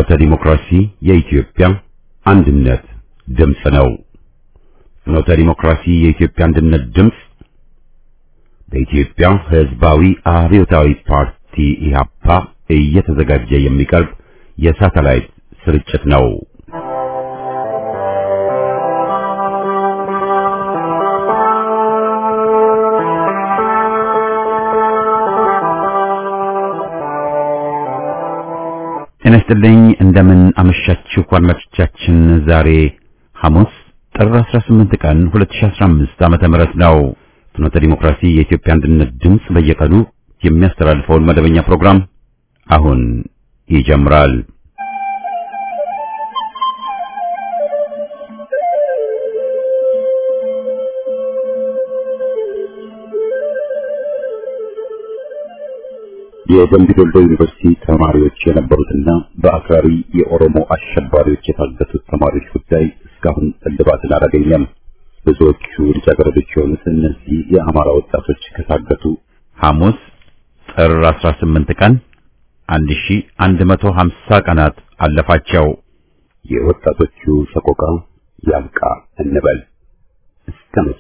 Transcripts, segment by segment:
ፍኖተ ዲሞክራሲ የኢትዮጵያ አንድነት ድምፅ ነው። ፍኖተ ዲሞክራሲ የኢትዮጵያ አንድነት ድምፅ በኢትዮጵያ ሕዝባዊ አብዮታዊ ፓርቲ ኢህአፓ እየተዘጋጀ የሚቀርብ የሳተላይት ስርጭት ነው። ጤና ይስጥልኝ። እንደምን አመሻችሁ አድማጮቻችን። ዛሬ ሐሙስ ጥር 18 ቀን 2015 ዓመተ ምህረት ነው። ፍኖተ ዲሞክራሲ የኢትዮጵያ አንድነት ድምፅ በየቀኑ የሚያስተላልፈውን መደበኛ ፕሮግራም አሁን ይጀምራል። የደምቢ ዶሎ ዩኒቨርሲቲ ተማሪዎች የነበሩትና በአክራሪ የኦሮሞ አሸባሪዎች የታገቱት ተማሪዎች ጉዳይ እስካሁን እልባትን አላገኘም። ብዙዎቹ ልጃገረዶች የሆኑት እነዚህ የአማራ ወጣቶች ከታገቱ ሐሙስ ጥር 18 ቀን 1150 ቀናት አለፋቸው። የወጣቶቹ ሰቆቃ ያብቃ እንበል እስከ መቼ?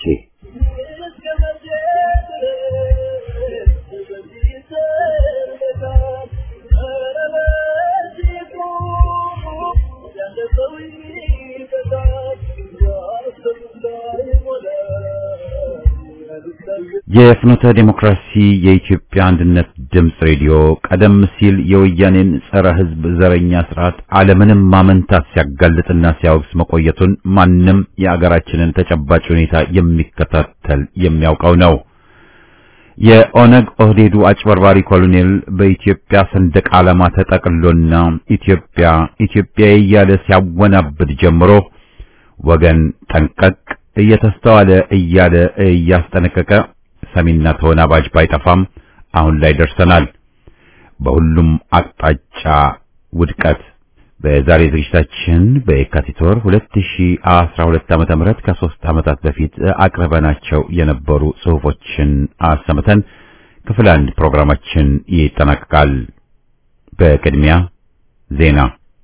የፍኖተ ዴሞክራሲ የኢትዮጵያ አንድነት ድምፅ ሬዲዮ ቀደም ሲል የወያኔን ጸረ ሕዝብ ዘረኛ ስርዓት ዓለምንም ማመንታት ሲያጋልጥና ሲያወግዝ መቆየቱን ማንም የአገራችንን ተጨባጭ ሁኔታ የሚከታተል የሚያውቀው ነው። የኦነግ ኦህዴዱ አጭበርባሪ ኮሎኔል በኢትዮጵያ ሰንደቅ ዓላማ ተጠቅሎና ኢትዮጵያ ኢትዮጵያ እያለ ሲያወናብድ ጀምሮ ወገን ጠንቀቅ እየተስተዋለ እያለ እያስጠነቀቀ ሰሚና ተወናባጅ ባይጠፋም አሁን ላይ ደርሰናል። በሁሉም አቅጣጫ ውድቀት። በዛሬ ዝግጅታችን በየካቲት ወር 2012 ዓመተ ምህረት ከሶስት ዓመታት በፊት አቅርበናቸው የነበሩ ጽሑፎችን አሰምተን ክፍል አንድ ፕሮግራማችን ይጠናቀቃል። በቅድሚያ ዜና።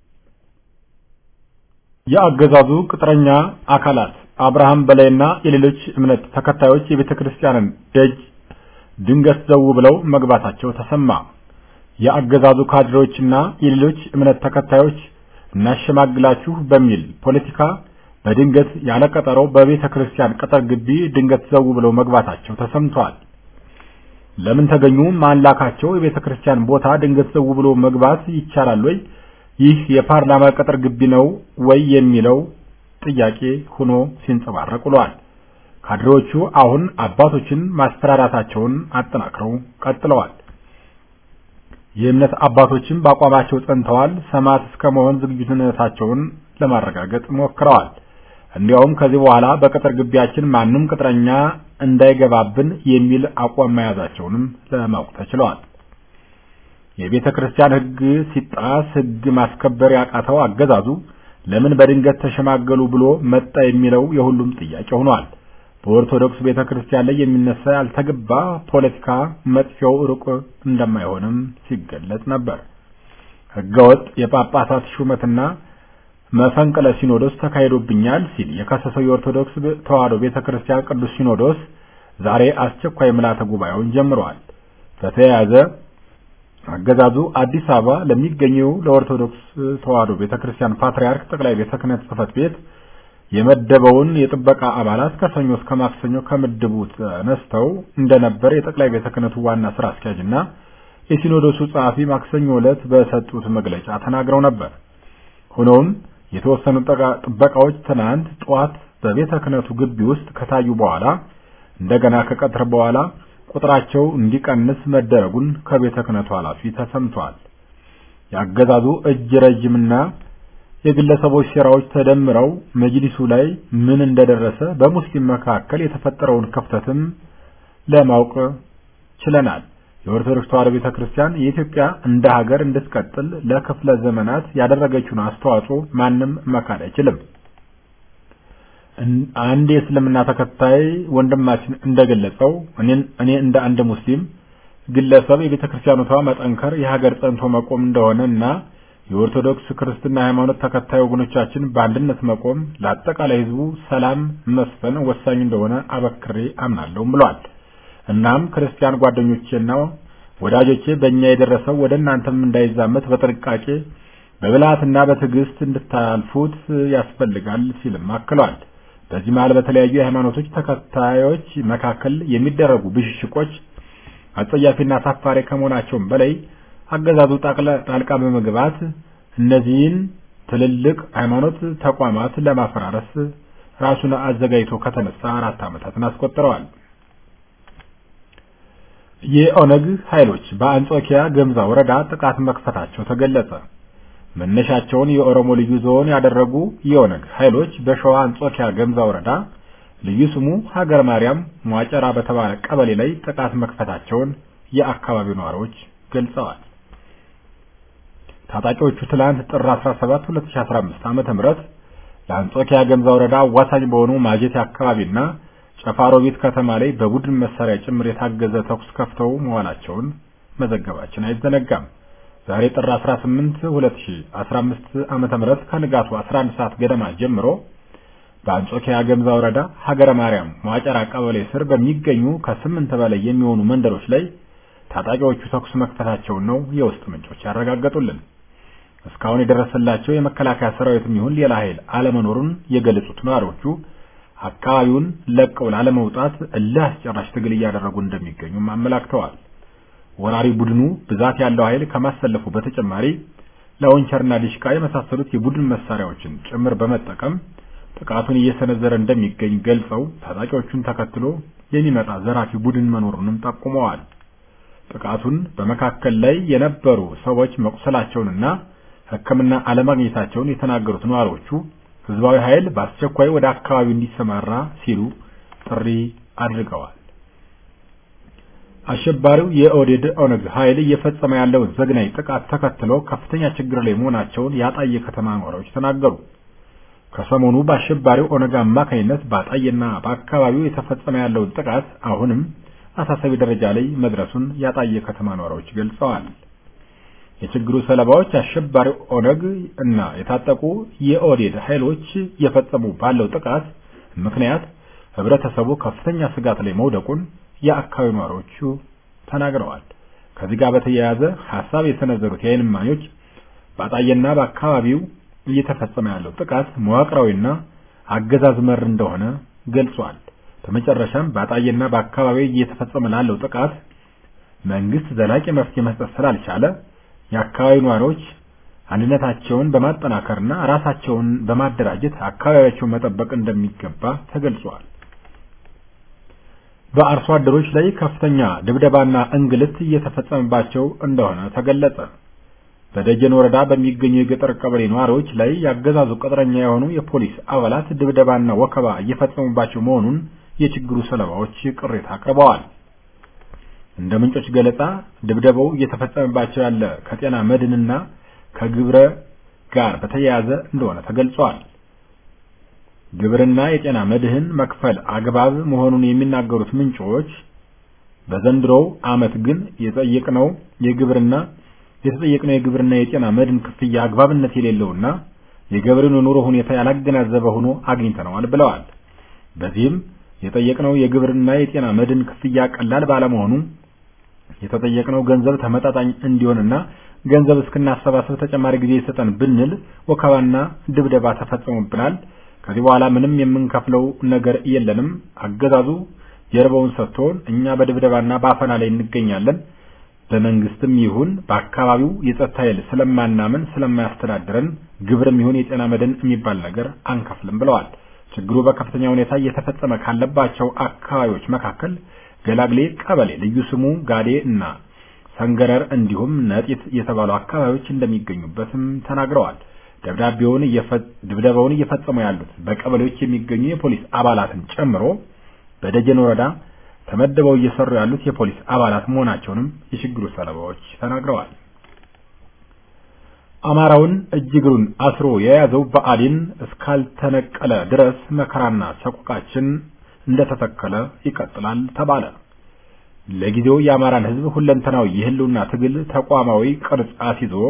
የአገዛዙ ቅጥረኛ አካላት አብርሃም በላይና የሌሎች እምነት ተከታዮች የቤተ ክርስቲያንን ደጅ ድንገት ዘው ብለው መግባታቸው ተሰማ። የአገዛዙ ካድሬዎችና የሌሎች እምነት ተከታዮች እናሸማግላችሁ በሚል ፖለቲካ በድንገት ያለ ቀጠሮ በቤተ ክርስቲያን ቅጥር ግቢ ድንገት ዘው ብለው መግባታቸው ተሰምቷል። ለምን ተገኙ? ማን ላካቸው? የቤተ ክርስቲያን ቦታ ድንገት ዘው ብሎ መግባት ይቻላል ወይ? ይህ የፓርላማ ቅጥር ግቢ ነው ወይ የሚለው ጥያቄ ሆኖ ሲንጸባረቅ ውሏል። ካድሬዎቹ አሁን አባቶችን ማስፈራራታቸውን አጠናክረው ቀጥለዋል። የእምነት አባቶችም በአቋማቸው ጸንተዋል። ሰማዕት እስከ መሆን ዝግጁነታቸውን ለማረጋገጥ ሞክረዋል። እንዲያውም ከዚህ በኋላ በቅጥር ግቢያችን ማንም ቅጥረኛ እንዳይገባብን የሚል አቋም መያዛቸውንም ለማወቅ ተችለዋል። የቤተ ክርስቲያን ሕግ ሲጣስ ሕግ ማስከበር ያቃተው አገዛዙ ለምን በድንገት ተሸማገሉ ብሎ መጣ የሚለው የሁሉም ጥያቄ ሆኗል። በኦርቶዶክስ ቤተ ክርስቲያን ላይ የሚነሳ ያልተገባ ፖለቲካ መጥፊያው ሩቅ እንደማይሆንም ሲገለጽ ነበር። ሕገወጥ የጳጳሳት ሹመትና መፈንቅለ ሲኖዶስ ተካሂዶብኛል ሲል የከሰሰው የኦርቶዶክስ ተዋሕዶ ቤተ ክርስቲያን ቅዱስ ሲኖዶስ ዛሬ አስቸኳይ ምልዓተ ጉባኤውን ጀምረዋል። በተያያዘ አገዛዙ አዲስ አበባ ለሚገኘው ለኦርቶዶክስ ተዋሕዶ ቤተክርስቲያን ፓትርያርክ ጠቅላይ ቤተ ክህነት ጽሕፈት ቤት የመደበውን የጥበቃ አባላት ከሰኞ እስከ ማክሰኞ ከምድቡ ተነስተው እንደነበር የጠቅላይ ቤተ ክህነቱ ዋና ስራ አስኪያጅና የሲኖዶሱ ጸሐፊ ማክሰኞ ዕለት በሰጡት መግለጫ ተናግረው ነበር። ሆኖም የተወሰኑ ጥበቃዎች ትናንት ጠዋት በቤተ ክህነቱ ግቢ ውስጥ ከታዩ በኋላ እንደገና ከቀትር በኋላ ቁጥራቸው እንዲቀንስ መደረጉን ከቤተ ክህነቱ ኃላፊ ተሰምቷል። የአገዛዙ እጅ ረጅምና የግለሰቦች ሴራዎች ተደምረው መጅሊሱ ላይ ምን እንደደረሰ በሙስሊም መካከል የተፈጠረውን ክፍተትም ለማወቅ ችለናል። የኦርቶዶክስ ተዋሕዶ ቤተ ክርስቲያን የኢትዮጵያ እንደ ሀገር እንድትቀጥል ለክፍለ ዘመናት ያደረገችውን አስተዋጽኦ ማንም መካድ አይችልም። አንድ የእስልምና ተከታይ ወንድማችን እንደገለጸው እኔን እኔ እንደ አንድ ሙስሊም ግለሰብ የቤተ ክርስቲያኖቷ መጠንከር የሀገር ጸንቶ መቆም እንደሆነ እና የኦርቶዶክስ ክርስትና ሃይማኖት ተከታይ ወገኖቻችን በአንድነት መቆም ለአጠቃላይ ሕዝቡ ሰላም መስፈን ወሳኝ እንደሆነ አበክሬ አምናለሁም ብሏል። እናም ክርስቲያን ጓደኞቼና ወዳጆቼ በእኛ የደረሰው ወደ እናንተም እንዳይዛመት በጥንቃቄ በብልሃትና በትዕግስት እንድታልፉት ያስፈልጋል ሲልም አክሏል። በዚህ መሃል በተለያዩ የሃይማኖቶች ተከታዮች መካከል የሚደረጉ ብሽሽቆች አጸያፊና አሳፋሪ ከመሆናቸውም በላይ አገዛዙ ጣልቃ በመግባት እነዚህን ትልልቅ ሃይማኖት ተቋማት ለማፈራረስ ራሱን አዘጋጅቶ ከተነሳ አራት ዓመታትን አስቆጥረዋል። የኦነግ ኃይሎች በአንጾኪያ ገምዛ ወረዳ ጥቃት መክፈታቸው ተገለጸ። መነሻቸውን የኦሮሞ ልዩ ዞን ያደረጉ የኦነግ ኃይሎች በሸዋ አንጾኪያ ገምዛ ወረዳ ልዩ ስሙ ሀገር ማርያም ሟጨራ በተባለ ቀበሌ ላይ ጥቃት መክፈታቸውን የአካባቢው ነዋሪዎች ገልጸዋል። ታጣቂዎቹ ትላንት ጥር 17 2015 ዓመተ ምህረት ለአንጾኪያ ገምዛ ወረዳ አዋሳኝ በሆኑ ማጀቴ አካባቢና ጨፋሮቢት ከተማ ላይ በቡድን መሳሪያ ጭምር የታገዘ ተኩስ ከፍተው መዋላቸውን መዘገባችን አይዘነጋም። ዛሬ ጥር 18 2015 ዓመተ ምህረት ከንጋቱ 11 ሰዓት ገደማ ጀምሮ በአንጾኪያ ገምዛ ወረዳ ሀገረ ማርያም ሟጨራ ቀበሌ ስር በሚገኙ ከስምንት በላይ የሚሆኑ መንደሮች ላይ ታጣቂዎቹ ተኩስ መክፈታቸውን ነው የውስጥ ምንጮች ያረጋገጡልን። እስካሁን የደረሰላቸው የመከላከያ ሰራዊትም ይሁን ሌላ ኃይል አለመኖሩን የገለጹት ነዋሪዎቹ አካባቢውን ለቀው ላለመውጣት እልህ አስጨራሽ ትግል እያደረጉ እንደሚገኙም አመላክተዋል። ወራሪ ቡድኑ ብዛት ያለው ኃይል ከማሰለፉ በተጨማሪ ላውንቸርና ዲሽቃ የመሳሰሉት የቡድን መሳሪያዎችን ጭምር በመጠቀም ጥቃቱን እየሰነዘረ እንደሚገኝ ገልጸው ታጣቂዎቹን ተከትሎ የሚመጣ ዘራፊ ቡድን መኖሩንም ጠቁመዋል። ጥቃቱን በመካከል ላይ የነበሩ ሰዎች መቁሰላቸውንና ሕክምና አለማግኘታቸውን የተናገሩት ነዋሪዎቹ ህዝባዊ ኃይል በአስቸኳይ ወደ አካባቢው እንዲሰማራ ሲሉ ጥሪ አድርገዋል። አሸባሪው የኦዴድ ኦነግ ኃይል እየፈጸመ ያለውን ዘግናኝ ጥቃት ተከትሎ ከፍተኛ ችግር ላይ መሆናቸውን የአጣዬ ከተማ ነዋሪዎች ተናገሩ። ከሰሞኑ በአሸባሪው ኦነግ አማካኝነት በአጣዬና በአካባቢው የተፈጸመ ያለውን ጥቃት አሁንም አሳሳቢ ደረጃ ላይ መድረሱን የአጣዬ ከተማ ነዋሪዎች ገልጸዋል። የችግሩ ሰለባዎች አሸባሪው ኦነግ እና የታጠቁ የኦዴድ ኃይሎች እየፈጸሙ ባለው ጥቃት ምክንያት ህብረተሰቡ ከፍተኛ ስጋት ላይ መውደቁን የአካባቢው ነዋሪዎቹ ተናግረዋል። ከዚህ ጋር በተያያዘ ሐሳብ የሰነዘሩት የዓይን እማኞች በአጣዬና በአካባቢው እየተፈጸመ ያለው ጥቃት መዋቅራዊና አገዛዝ መር እንደሆነ ገልጿል። በመጨረሻም በአጣዬና በአካባቢው እየተፈጸመ ላለው ጥቃት መንግስት ዘላቂ መፍትሄ መስጠት ስላልቻለ የአካባቢው ነዋሪዎች አንድነታቸውን በማጠናከርና ራሳቸውን በማደራጀት አካባቢያቸውን መጠበቅ እንደሚገባ ተገልጿል። በአርሶ አደሮች ላይ ከፍተኛ ድብደባና እንግልት እየተፈጸመባቸው እንደሆነ ተገለጸ። በደጀን ወረዳ በሚገኙ የገጠር ቀበሌ ነዋሪዎች ላይ ያገዛዙ ቅጥረኛ የሆኑ የፖሊስ አባላት ድብደባና ወከባ እየፈጸሙባቸው መሆኑን የችግሩ ሰለባዎች ቅሬታ አቅርበዋል። እንደ ምንጮች ገለጻ ድብደባው እየተፈጸመባቸው ያለ ከጤና መድንና ከግብረ ጋር በተያያዘ እንደሆነ ተገልጿል። ግብርና የጤና መድህን መክፈል አግባብ መሆኑን የሚናገሩት ምንጮች በዘንድሮው ዓመት ግን የጠየቅነው የግብርና የተጠየቅነው የግብርና የጤና መድን ክፍያ አግባብነት የሌለውና የገበሬውን የኑሮ ሁኔታ ያላገናዘበ ሆኖ አግኝተነዋል ብለዋል። በዚህም የጠየቅነው የግብርና የጤና መድን ክፍያ ቀላል ባለመሆኑ የተጠየቅነው ገንዘብ ተመጣጣኝ እንዲሆንና ገንዘብ እስክናሰባሰብ ተጨማሪ ጊዜ ይሰጠን ብንል ወከባና ድብደባ ተፈጽሞብናል። ከዚህ በኋላ ምንም የምንከፍለው ነገር የለንም። አገዛዙ ጀርባውን ሰጥቶን እኛ በድብደባና በአፈና ላይ እንገኛለን። በመንግስትም ይሁን በአካባቢው የጸጥታ ኃይል ስለማናምን ስለማያስተዳድረን ግብርም ይሁን የጤና መድን የሚባል ነገር አንከፍልም ብለዋል። ችግሩ በከፍተኛ ሁኔታ እየተፈጸመ ካለባቸው አካባቢዎች መካከል ገላግሌ ቀበሌ ልዩ ስሙ ጋዴ እና ሰንገረር እንዲሁም ነጢት የተባሉ አካባቢዎች እንደሚገኙበትም ተናግረዋል። ደብዳቤውን ድብደባውን እየፈጸሙ ያሉት በቀበሌዎች የሚገኙ የፖሊስ አባላትን ጨምሮ በደጀን ወረዳ ተመድበው እየሰሩ ያሉት የፖሊስ አባላት መሆናቸውንም የችግሩ ሰለባዎች ተናግረዋል። አማራውን እጅግሩን አስሮ የያዘው ብአዴን እስካልተነቀለ ድረስ መከራና ሰቆቃችን እንደተተከለ ይቀጥላል ተባለ። ለጊዜው የአማራን ሕዝብ ሁለንተናዊ የህልውና ትግል ተቋማዊ ቅርጽ አስይዞ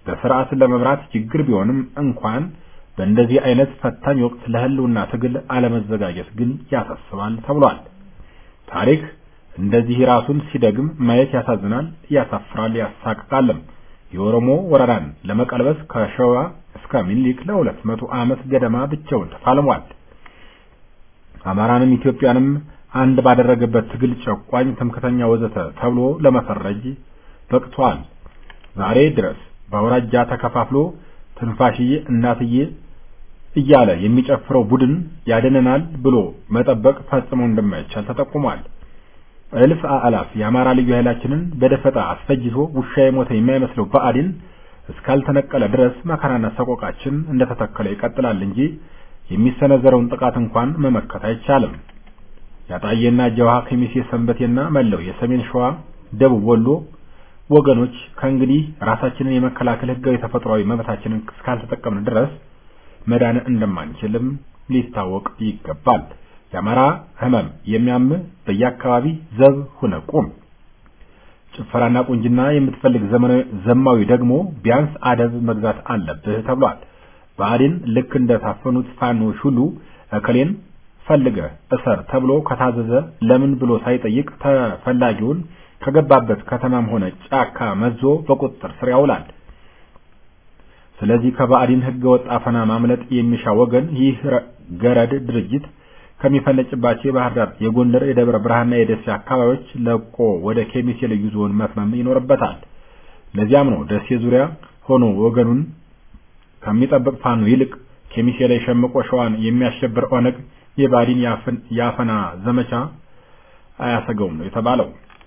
በስርዓት ለመምራት ችግር ቢሆንም እንኳን በእንደዚህ አይነት ፈታኝ ወቅት ለህልውና ትግል አለመዘጋጀት ግን ያሳስባል ተብሏል። ታሪክ እንደዚህ ራሱን ሲደግም ማየት ያሳዝናል፣ ያሳፍራል፣ ያሳቅቃልም። የኦሮሞ ወረራን ለመቀልበስ ከሸዋ እስከ ሚኒሊክ ለሁለት መቶ ዓመት ገደማ ብቻውን ተፋልሟል። አማራንም ኢትዮጵያንም አንድ ባደረገበት ትግል ጨቋኝ፣ ትምክተኛ፣ ወዘተ ተብሎ ለመፈረጅ በቅቷል። ዛሬ ድረስ በአውራጃ ተከፋፍሎ ትንፋሽዬ እናትዬ እያለ የሚጨፍረው ቡድን ያድነናል ብሎ መጠበቅ ፈጽሞ እንደማይቻል ተጠቁሟል። እልፍ አላፍ የአማራ ልዩ ኃይላችንን በደፈጣ አስፈጅቶ ውሻ የሞተ የማይመስለው ብአዴን እስካልተነቀለ ድረስ መከራና ሰቆቃችን እንደተተከለ ይቀጥላል እንጂ የሚሰነዘረውን ጥቃት እንኳን መመከት አይቻልም። ያጣዬና ጀዋሃ፣ ከሚሴ፣ ሰንበቴና መለው የሰሜን ሸዋ፣ ደቡብ ወሎ ወገኖች ከእንግዲህ ራሳችንን የመከላከል ህጋዊ ተፈጥሯዊ መብታችንን እስካልተጠቀምን ድረስ መዳን እንደማንችልም ሊታወቅ ይገባል። የአማራ ህመም የሚያም በየአካባቢ ዘብ ሁነ ቁም። ጭፈራና ቁንጅና የምትፈልግ ዘመናዊ ዘማዊ ደግሞ ቢያንስ አደብ መግዛት አለብህ ተብሏል። ብአዴን ልክ እንደ ታፈኑት ፋኖች ሁሉ እከሌን ፈልገህ እሰር ተብሎ ከታዘዘ ለምን ብሎ ሳይጠይቅ ተፈላጊውን ከገባበት ከተማም ሆነ ጫካ መዞ በቁጥጥር ስር ያውላል። ስለዚህ ከባዕዲን ህገ ወጥ አፈና ማምለጥ የሚሻ ወገን ይህ ገረድ ድርጅት ከሚፈነጭባቸው የባህር ዳር፣ የጎንደር፣ የደብረ ብርሃንና የደሴ አካባቢዎች ለቆ ወደ ኬሚሴ ልዩ ዞን መትመም ይኖርበታል። ለዚያም ነው ደሴ ዙሪያ ሆኖ ወገኑን ከሚጠብቅ ፋኖ ይልቅ ኬሚሴ ላይ ሸምቆ ሸዋን የሚያሸብር ኦነግ የባዕዲን የአፈና ዘመቻ አያሰገውም ነው የተባለው።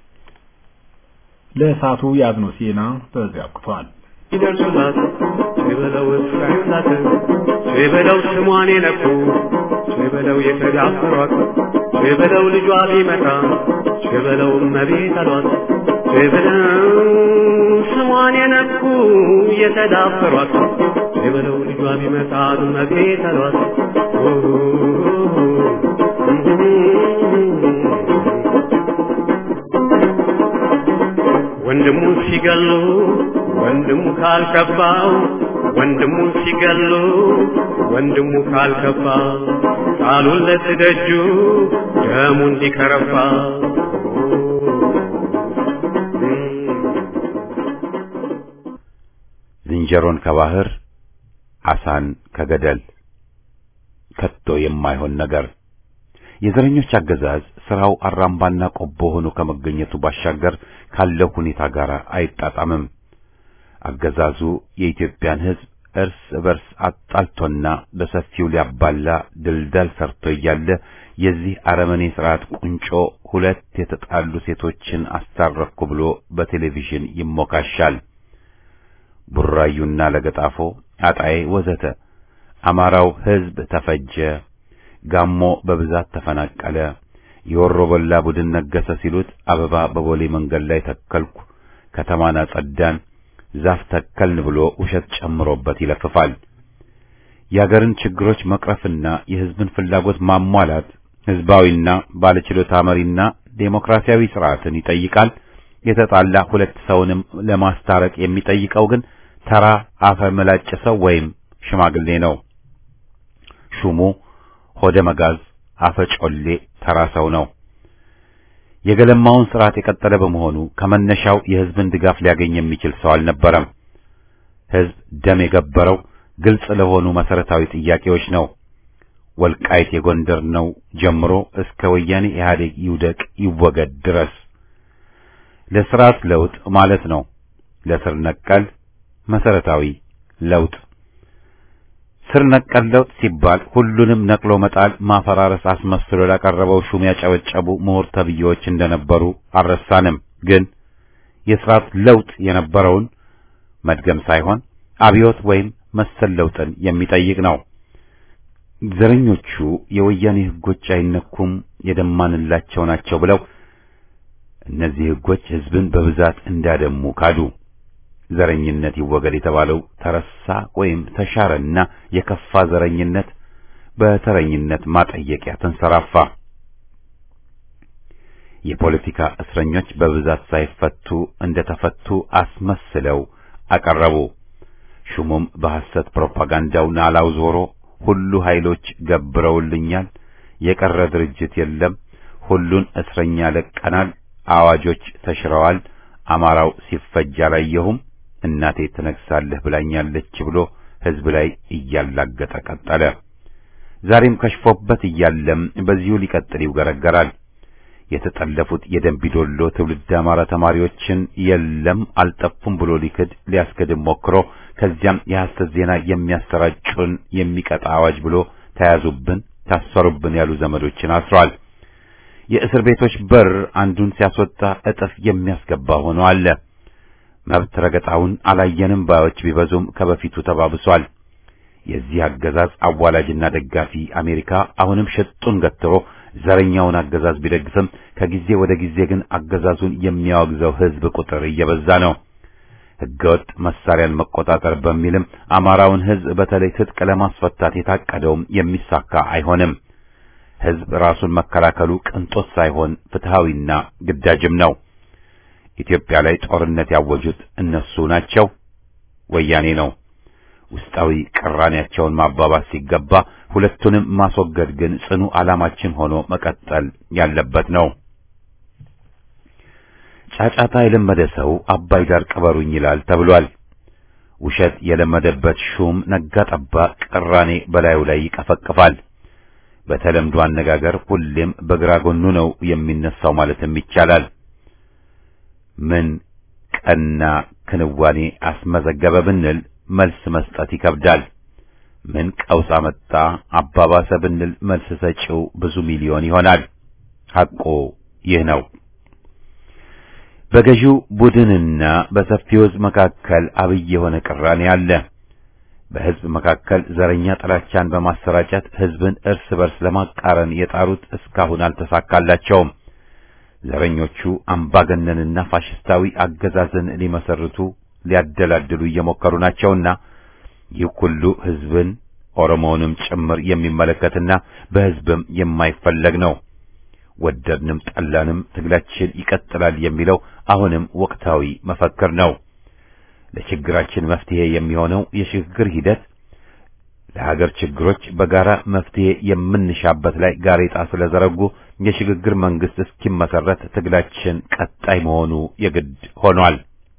ለእሳቱ ያዝነው ዜና በዚያ አብቅቷል። ይደርሱላት የበለው እስራኤላት የበለው ስሟን የነኩ የበለው የተዳፈሯት የበለው ልጇ ቢመጣ የበለው እመቤት አሏት የበለው ስሟን የነኩ የተዳፈሯት የበለው ልጇ ቢመጣ እመቤት አሏት ወንድሙን ሲገሉ ወንድሙ ካልከባው ወንድሙ ሲገሉ ወንድሙ ካልከባ ቃሉን ለትደጁ ደሙ እንዲከረባ ዝንጀሮን ከባህር አሳን ከገደል ከቶ የማይሆን ነገር የዘረኞች አገዛዝ ስራው አራምባና ቆቦ ሆኖ ከመገኘቱ ባሻገር ካለው ሁኔታ ጋር አይጣጣምም። አገዛዙ የኢትዮጵያን ሕዝብ እርስ በርስ አጣልቶና በሰፊው ሊያባላ ድልዳል ሰርቶ እያለ የዚህ አረመኔ ስርዓት ቁንጮ ሁለት የተጣሉ ሴቶችን አስታረኩ ብሎ በቴሌቪዥን ይሞካሻል። ቡራዩና ለገጣፎ፣ አጣዬ ወዘተ አማራው ሕዝብ ተፈጀ፣ ጋሞ በብዛት ተፈናቀለ፣ የወሮ በላ ቡድን ነገሰ ሲሉት አበባ በቦሌ መንገድ ላይ ተከልኩ፣ ከተማን አጸዳን ዛፍ ተከልን ብሎ ውሸት ጨምሮበት ይለፍፋል። የአገርን ችግሮች መቅረፍና የሕዝብን ፍላጎት ማሟላት ሕዝባዊና ባለችሎታ መሪና ዴሞክራሲያዊ ስርዓትን ይጠይቃል። የተጣላ ሁለት ሰውንም ለማስታረቅ የሚጠይቀው ግን ተራ አፈ መላጭ ሰው ወይም ሽማግሌ ነው። ሹሙ ሆደ መጋዝ አፈ ጮሌ ተራ ሰው ነው። የገለማውን ስርዓት የቀጠለ በመሆኑ ከመነሻው የሕዝብን ድጋፍ ሊያገኝ የሚችል ሰው አልነበረም። ሕዝብ ደም የገበረው ግልጽ ለሆኑ መሰረታዊ ጥያቄዎች ነው። ወልቃይት የጎንደር ነው ጀምሮ እስከ ወያኔ ኢህአዴግ ይውደቅ ይወገድ ድረስ ለስርዓት ለውጥ ማለት ነው። ለስር ነቀል መሰረታዊ ለውጥ ስር ነቀል ለውጥ ሲባል ሁሉንም ነቅሎ መጣል፣ ማፈራረስ አስመስሎ ላቀረበው ሹም ያጨበጨቡ ምሁር ተብዬዎች እንደነበሩ አልረሳንም። ግን የስርዓት ለውጥ የነበረውን መድገም ሳይሆን አብዮት ወይም መሰል ለውጥን የሚጠይቅ ነው። ዘረኞቹ የወያኔ ሕጎች አይነኩም የደማንላቸው ናቸው ብለው እነዚህ ሕጎች ሕዝብን በብዛት እንዳደሙ ካዱ። ዘረኝነት ይወገድ የተባለው ተረሳ ወይም ተሻረና የከፋ ዘረኝነት በተረኝነት ማጠየቂያ ተንሰራፋ። የፖለቲካ እስረኞች በብዛት ሳይፈቱ እንደተፈቱ አስመስለው አቀረቡ። ሹሙም በሐሰት ፕሮፓጋንዳው ናላው ዞሮ ሁሉ ኃይሎች ገብረውልኛል፣ የቀረ ድርጅት የለም፣ ሁሉን እስረኛ ለቀናል፣ አዋጆች ተሽረዋል፣ አማራው ሲፈጅ አላየሁም፣ እናቴ ትነግሳለህ ብላኛለች ብሎ ሕዝብ ላይ እያላገጠ ቀጠለ። ዛሬም ከሽፎበት እያለም በዚሁ ሊቀጥል ይውገረገራል። የተጠለፉት የደንቢዶሎ ትውልድ አማራ ተማሪዎችን የለም አልጠፉም ብሎ ሊክድ ሊያስክድም ሞክሮ ከዚያም የሐሰት ዜና የሚያሰራጩን የሚቀጣ አዋጅ ብሎ ተያዙብን፣ ታሰሩብን ያሉ ዘመዶችን አስሯል። የእስር ቤቶች በር አንዱን ሲያስወጣ እጥፍ የሚያስገባ ሆኖ አለ። መብት ረገጣውን አላየንም ባዮች ቢበዙም ከበፊቱ ተባብሷል። የዚህ አገዛዝ አዋላጅና ደጋፊ አሜሪካ አሁንም ሽጡን ገትሮ ዘረኛውን አገዛዝ ቢደግፍም ከጊዜ ወደ ጊዜ ግን አገዛዙን የሚያወግዘው ሕዝብ ቁጥር እየበዛ ነው። ሕገወጥ መሳሪያን መቆጣጠር በሚልም አማራውን ሕዝብ በተለይ ትጥቅ ለማስፈታት የታቀደውም የሚሳካ አይሆንም። ሕዝብ ራሱን መከላከሉ ቅንጦት ሳይሆን ፍትሃዊና ግዳጅም ነው። ኢትዮጵያ ላይ ጦርነት ያወጁት እነሱ ናቸው፣ ወያኔ ነው። ውስጣዊ ቅራኔያቸውን ማባባስ ሲገባ ሁለቱንም ማስወገድ ግን ጽኑ ዓላማችን ሆኖ መቀጠል ያለበት ነው። ጫጫታ የለመደ ሰው አባይ ዳር ቅበሩኝ ይላል ተብሏል። ውሸት የለመደበት ሹም ነጋ ጠባ ቅራኔ በላዩ ላይ ይቀፈቅፋል። በተለምዶ አነጋገር ሁሌም በግራ ጎኑ ነው የሚነሳው ማለትም ይቻላል። ምን ቀና ክንዋኔ አስመዘገበ ብንል መልስ መስጠት ይከብዳል። ምን ቀውስ አመጣ አባባሰ ብንል መልስ ሰጪው ብዙ ሚሊዮን ይሆናል። ሐቁ ይህ ነው። በገዢው ቡድንና በሰፊው ሕዝብ መካከል አብይ የሆነ ቅራኔ አለ። በሕዝብ መካከል ዘረኛ ጥላቻን በማሰራጨት ሕዝብን እርስ በርስ ለማቃረን የጣሩት እስካሁን አልተሳካላቸውም። ዘረኞቹ አምባገነንና ፋሽስታዊ አገዛዝን ሊመሰርቱ ሊያደላድሉ እየሞከሩ ናቸውና ይህ ሁሉ ሕዝብን ኦሮሞውንም ጭምር የሚመለከትና በሕዝብም የማይፈለግ ነው። ወደድንም ጠላንም ትግላችን ይቀጥላል የሚለው አሁንም ወቅታዊ መፈክር ነው። ለችግራችን መፍትሄ የሚሆነው የሽግግር ሂደት ለሀገር ችግሮች በጋራ መፍትሄ የምንሻበት ላይ ጋሬጣ ስለዘረጉ የሽግግር መንግስት እስኪመሰረት ትግላችን ቀጣይ መሆኑ የግድ ሆኗል።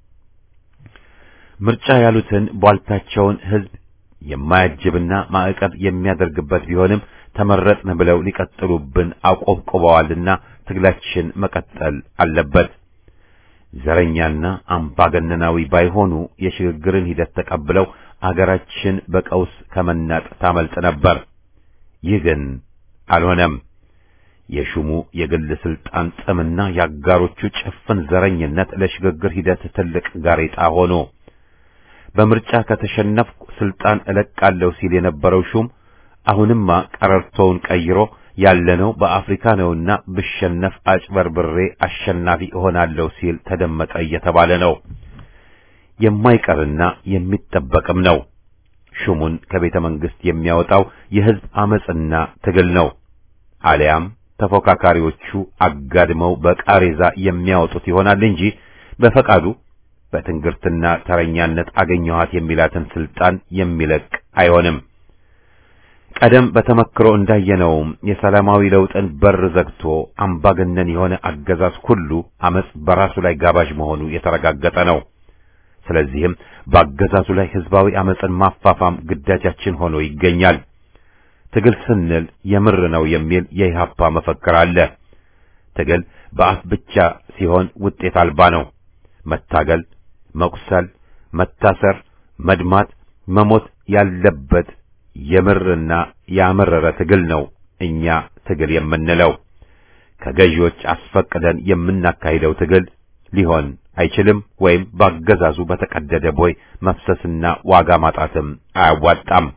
ምርጫ ያሉትን ቧልታቸውን ሕዝብ የማያጅብና ማዕቀብ የሚያደርግበት ቢሆንም ተመረጥን ብለው ሊቀጥሉብን አቆብቁበዋልና ትግላችን መቀጠል አለበት። ዘረኛና አምባገነናዊ ባይሆኑ የሽግግርን ሂደት ተቀብለው አገራችን በቀውስ ከመናጥ ታመልጥ ነበር። ይህ ግን አልሆነም። የሹሙ የግል ስልጣን ጥምና የአጋሮቹ ጭፍን ዘረኝነት ለሽግግር ሂደት ትልቅ ጋሬጣ ሆኖ በምርጫ ከተሸነፍኩ ስልጣን እለቃለሁ ሲል የነበረው ሹም አሁንማ ቀረርቶውን ቀይሮ ያለነው በአፍሪካ ነውና ብሸነፍ አጭበርብሬ አሸናፊ እሆናለሁ ሲል ተደመጠ እየተባለ ነው። የማይቀርና የሚጠበቅም ነው። ሹሙን ከቤተ መንግስት የሚያወጣው የሕዝብ አመጽና ትግል ነው። አሊያም ተፎካካሪዎቹ አጋድመው በቃሬዛ የሚያወጡት ይሆናል እንጂ በፈቃዱ በትንግርትና ተረኛነት አገኘኋት የሚላትን ስልጣን የሚለቅ አይሆንም። ቀደም በተመክሮ እንዳየነውም የሰላማዊ ለውጥን በር ዘግቶ አምባገነን የሆነ አገዛዝ ሁሉ አመጽ በራሱ ላይ ጋባዥ መሆኑ የተረጋገጠ ነው። ስለዚህም በአገዛዙ ላይ ህዝባዊ አመጽን ማፋፋም ግዳጃችን ሆኖ ይገኛል። ትግል ስንል የምር ነው የሚል የኢህአፓ መፈክር አለ። ትግል በአፍ ብቻ ሲሆን ውጤት አልባ ነው። መታገል፣ መቁሰል፣ መታሰር፣ መድማት፣ መሞት ያለበት የምርና ያመረረ ትግል ነው እኛ ትግል የምንለው። ከገዢዎች አስፈቅደን የምናካሂደው ትግል ሊሆን አይችልም። ወይም ባገዛዙ በተቀደደ ቦይ መፍሰስና ዋጋ ማጣትም አያዋጣም።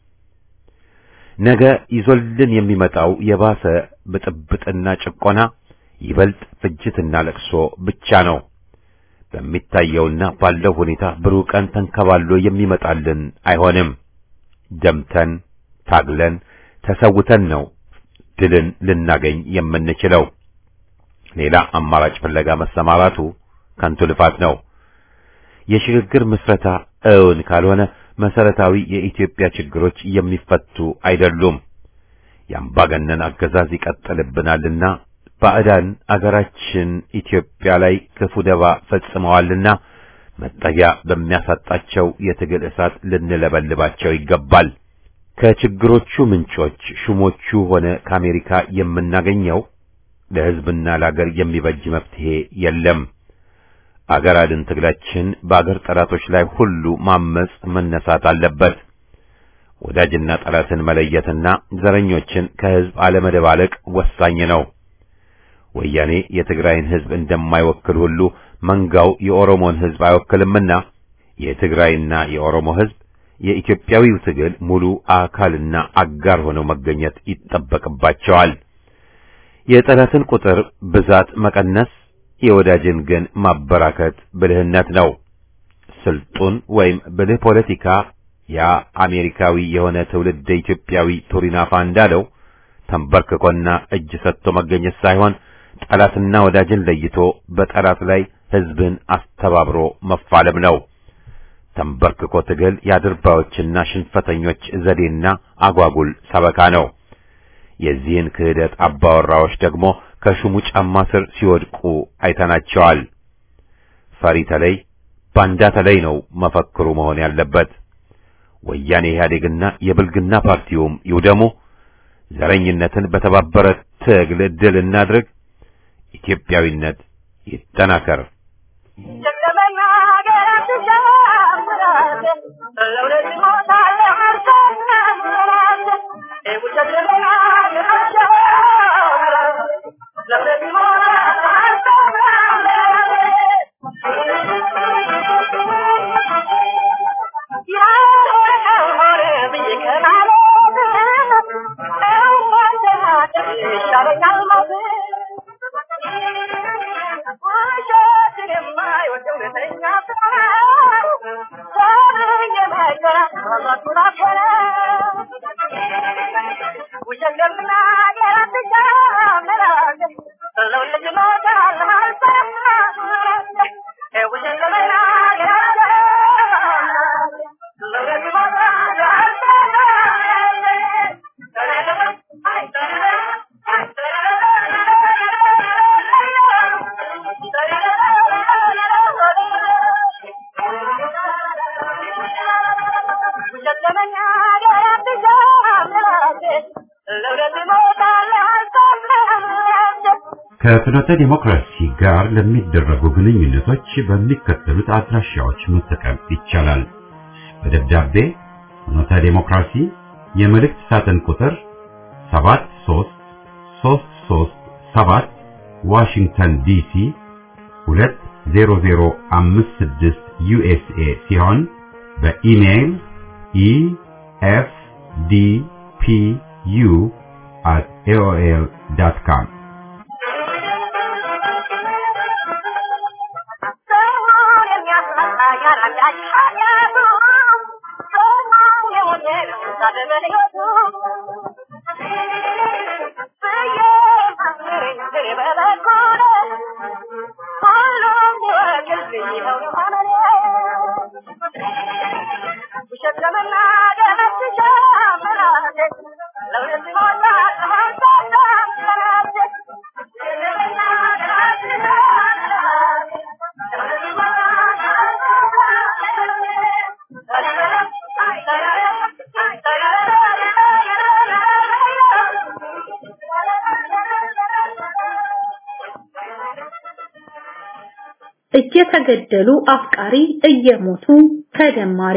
ነገ ይዞልን የሚመጣው የባሰ ብጥብጥና ጭቆና፣ ይበልጥ ፍጅትና ለቅሶ ብቻ ነው። በሚታየውና ባለው ሁኔታ ብሩህ ቀን ተንከባሎ የሚመጣልን አይሆንም። ደምተን ታግለን ተሰውተን ነው ድልን ልናገኝ የምንችለው። ሌላ አማራጭ ፍለጋ መሰማራቱ ከንቱ ልፋት ነው። የሽግግር ምስረታ እውን ካልሆነ መሰረታዊ የኢትዮጵያ ችግሮች የሚፈቱ አይደሉም። የአምባገነን አገዛዝ ይቀጥልብናልና ባዕዳን አገራችን ኢትዮጵያ ላይ ክፉ ደባ ፈጽመዋልና መጠጊያ በሚያሳጣቸው የትግል እሳት ልንለበልባቸው ይገባል። ከችግሮቹ ምንጮች ሹሞቹ ሆነ ከአሜሪካ የምናገኘው ለሕዝብና ለአገር የሚበጅ መፍትሄ የለም። አገር አድን ትግላችን በአገር ጠላቶች ላይ ሁሉ ማመጽ መነሳት አለበት። ወዳጅና ጠላትን መለየትና ዘረኞችን ከሕዝብ አለመደባለቅ ወሳኝ ነው። ወያኔ የትግራይን ሕዝብ እንደማይወክል ሁሉ መንጋው የኦሮሞን ሕዝብ አይወክልምና የትግራይና የኦሮሞ ሕዝብ የኢትዮጵያዊው ትግል ሙሉ አካልና አጋር ሆነው መገኘት ይጠበቅባቸዋል። የጠላትን ቁጥር ብዛት መቀነስ፣ የወዳጅን ግን ማበራከት ብልህነት ነው። ስልጡን ወይም ብልህ ፖለቲካ ያ አሜሪካዊ የሆነ ትውልድ ኢትዮጵያዊ ቱሪናፋ እንዳለው ተንበርክኮና እጅ ሰጥቶ መገኘት ሳይሆን ጠላትና ወዳጅን ለይቶ በጠላት ላይ ሕዝብን አስተባብሮ መፋለም ነው። ተንበርክኮ ትግል የአድርባዮችና ሽንፈተኞች ዘዴና አጓጉል ሰበካ ነው። የዚህን ክህደት አባወራዎች ደግሞ ከሹሙ ጫማ ስር ሲወድቁ አይተናቸዋል። ፈሪ ተለይ፣ ባንዳ ተለይ ነው መፈክሩ መሆን ያለበት። ወያኔ ኢህአዴግና የብልግና ፓርቲውም ይውደሙ። ዘረኝነትን በተባበረ ትግል ድል እናድርግ። ኢትዮጵያዊነት ይጠናከር። ከፍኖተ ዲሞክራሲ ጋር ለሚደረጉ ግንኙነቶች በሚከተሉት አድራሻዎች መጠቀም ይቻላል። በደብዳቤ ፍኖተ ዲሞክራሲ የመልእክት ሳጥን ቁጥር 73337 ዋሽንግተን ዲሲ 20056 ዩኤስኤ ሲሆን በኢሜይል efdpu@aol.com እየተገደሉ አፍቃሪ እየሞቱ ተደማሪ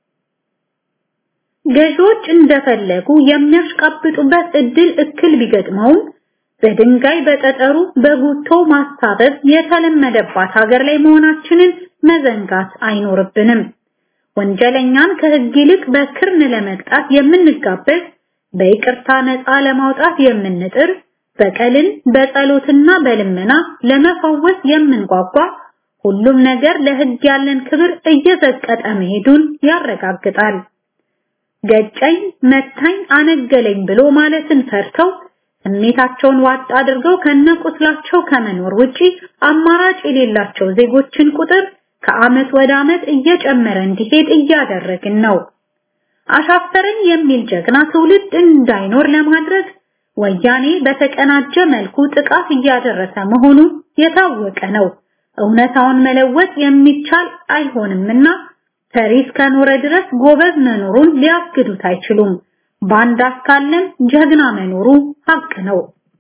ገዢዎች እንደፈለጉ የሚያሽቃብጡበት እድል እክል ቢገጥመውም በድንጋይ በጠጠሩ በጉቶ ማስታበብ የተለመደባት ሀገር ላይ መሆናችንን መዘንጋት አይኖርብንም። ወንጀለኛን ከህግ ይልቅ በክርን ለመቅጣት የምንጋበዝ፣ በይቅርታ ነፃ ለማውጣት የምንጥር፣ በቀልን በጸሎትና በልመና ለመፈወስ የምንጓጓ ሁሉም ነገር ለህግ ያለን ክብር እየዘቀጠ መሄዱን ያረጋግጣል። ገጨኝ፣ መታኝ፣ አነገለኝ ብሎ ማለትን ፈርተው ስሜታቸውን ዋጥ አድርገው ከነቁስላቸው ከመኖር ውጪ አማራጭ የሌላቸው ዜጎችን ቁጥር ከዓመት ወደ ዓመት እየጨመረ እንዲሄድ እያደረግን ነው። አሻፈረኝ የሚል ጀግና ትውልድ እንዳይኖር ለማድረግ ወያኔ በተቀናጀ መልኩ ጥቃት እያደረሰ መሆኑ የታወቀ ነው። እውነታውን መለወጥ የሚቻል አይሆንምና ፈሪ እስከኖረ ድረስ ጎበዝ መኖሩን ሊያግዱት አይችሉም። ባንዳ እስካለም ጀግና መኖሩ ሀቅ ነው።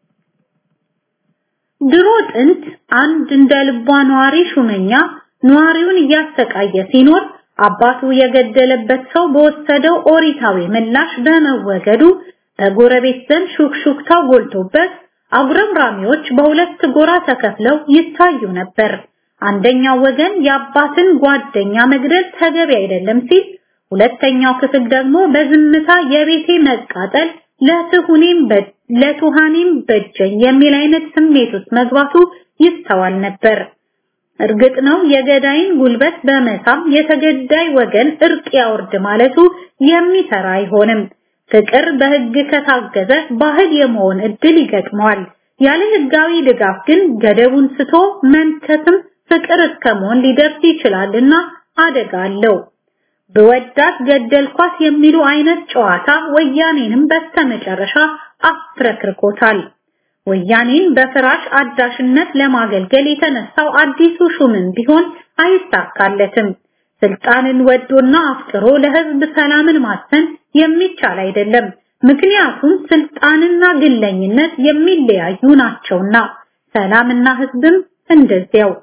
ድሮ ጥንት አንድ እንደ ልቧ ነዋሪ ሹመኛ ነዋሪውን እያሰቃየ ሲኖር አባቱ የገደለበት ሰው በወሰደው ኦሪታዊ ምላሽ በመወገዱ በጎረቤት ዘንድ ሹክሹክታው ጎልቶበት አጉረምራሚዎች በሁለት ጎራ ተከፍለው ይታዩ ነበር። አንደኛው ወገን የአባትን ጓደኛ መግደል ተገቢ አይደለም ሲል፣ ሁለተኛው ክፍል ደግሞ በዝምታ የቤቴ መቃጠል ለትሁኔም ለቱሃኔም በጀኝ የሚል አይነት ስሜት ውስጥ መግባቱ ይስተዋል ነበር። እርግጥ ነው የገዳይን ጉልበት በመሳም የተገዳይ ወገን እርቅ ያወርድ ማለቱ የሚሰራ አይሆንም። ፍቅር በህግ ከታገዘ ባህል የመሆን እድል ይገጥመዋል። ያለ ህጋዊ ድጋፍ ግን ገደቡን ስቶ መንከስም ፍቅር እስከመሆን ሊደርስ ይችላልና አደጋ አለው። በወዳት ገደልኳት የሚሉ አይነት ጨዋታ ወያኔንም በስተመጨረሻ አፍረክርኮታል። ወያኔን በፍራሽ አዳሽነት ለማገልገል የተነሳው አዲሱ ሹምም ቢሆን አይሳካለትም። ስልጣንን ወዶና አፍቅሮ ለህዝብ ሰላምን ማሰን የሚቻል አይደለም። ምክንያቱም ስልጣንና ግለኝነት የሚለያዩ ናቸውና፣ ሰላምና ህዝብም እንደዚያው።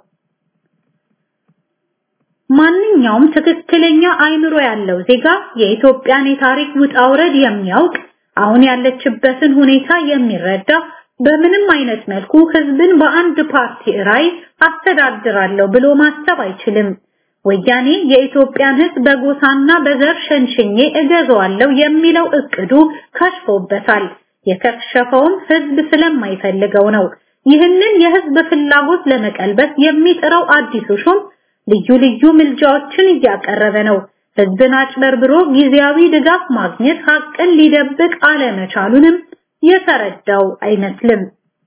ማንኛውም ትክክለኛ አይምሮ ያለው ዜጋ የኢትዮጵያን የታሪክ ውጣ ውረድ የሚያውቅ አሁን ያለችበትን ሁኔታ የሚረዳ በምንም አይነት መልኩ ህዝብን በአንድ ፓርቲ ራይ አስተዳድራለሁ ብሎ ማሰብ አይችልም። ወያኔ የኢትዮጵያን ህዝብ በጎሳና በዘር ሸንሽኜ እገዛዋለሁ የሚለው እቅዱ ከሽፎበታል። የከሸፈውም ህዝብ ስለማይፈልገው ነው። ይህንን የህዝብ ፍላጎት ለመቀልበስ የሚጥረው አዲሱ ሹም ልዩ ልዩ ምልጃዎችን እያቀረበ ነው። ህዝብን አጭበርብሮ ጊዜያዊ ድጋፍ ማግኘት ሀቅን ሊደብቅ አለመቻሉንም የተረዳው አይመስልም።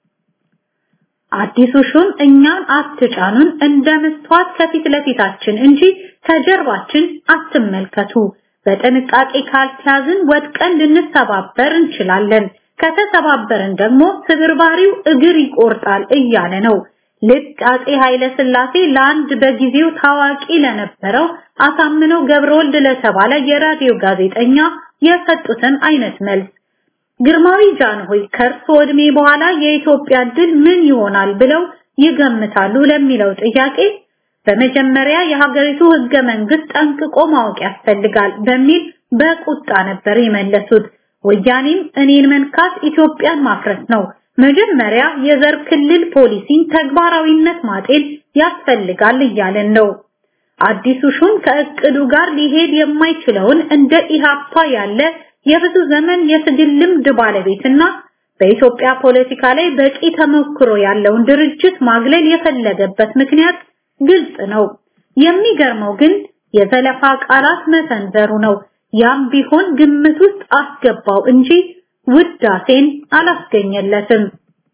አዲሱ ሹም እኛን አትጫኑን እንደ መስተዋት ከፊት ለፊታችን እንጂ ከጀርባችን አትመልከቱ፣ በጥንቃቄ ካልተያዝን ወድቀን ልንሰባበር እንችላለን፣ ከተሰባበርን ደግሞ ስብርባሪው እግር ይቆርጣል እያለ ነው። ልክ አጼ ኃይለ ሥላሴ ለአንድ በጊዜው ታዋቂ ለነበረው አሳምነው ገብረወልድ ለተባለ የራዲዮ ጋዜጠኛ የሰጡትን አይነት መልስ ግርማዊ ጃንሆይ ከእርሶ ዕድሜ በኋላ የኢትዮጵያ ድል ምን ይሆናል ብለው ይገምታሉ ለሚለው ጥያቄ በመጀመሪያ የሀገሪቱ ህገ መንግስት ጠንቅቆ ማወቅ ያስፈልጋል በሚል በቁጣ ነበር የመለሱት። ወያኔም እኔን መንካት ኢትዮጵያን ማፍረስ ነው፣ መጀመሪያ የዘር ክልል ፖሊሲን ተግባራዊነት ማጤን ያስፈልጋል እያለን ነው። አዲሱ ሹም ከእቅዱ ጋር ሊሄድ የማይችለውን እንደ ኢሃፓ ያለ የብዙ ዘመን የትግል ልምድ ባለቤትና በኢትዮጵያ ፖለቲካ ላይ በቂ ተሞክሮ ያለውን ድርጅት ማግለል የፈለገበት ምክንያት ግልጽ ነው። የሚገርመው ግን የዘለፋ ቃላት መሰንዘሩ ነው። ያም ቢሆን ግምት ውስጥ አስገባው እንጂ ውዳሴን አላስገኘለትም።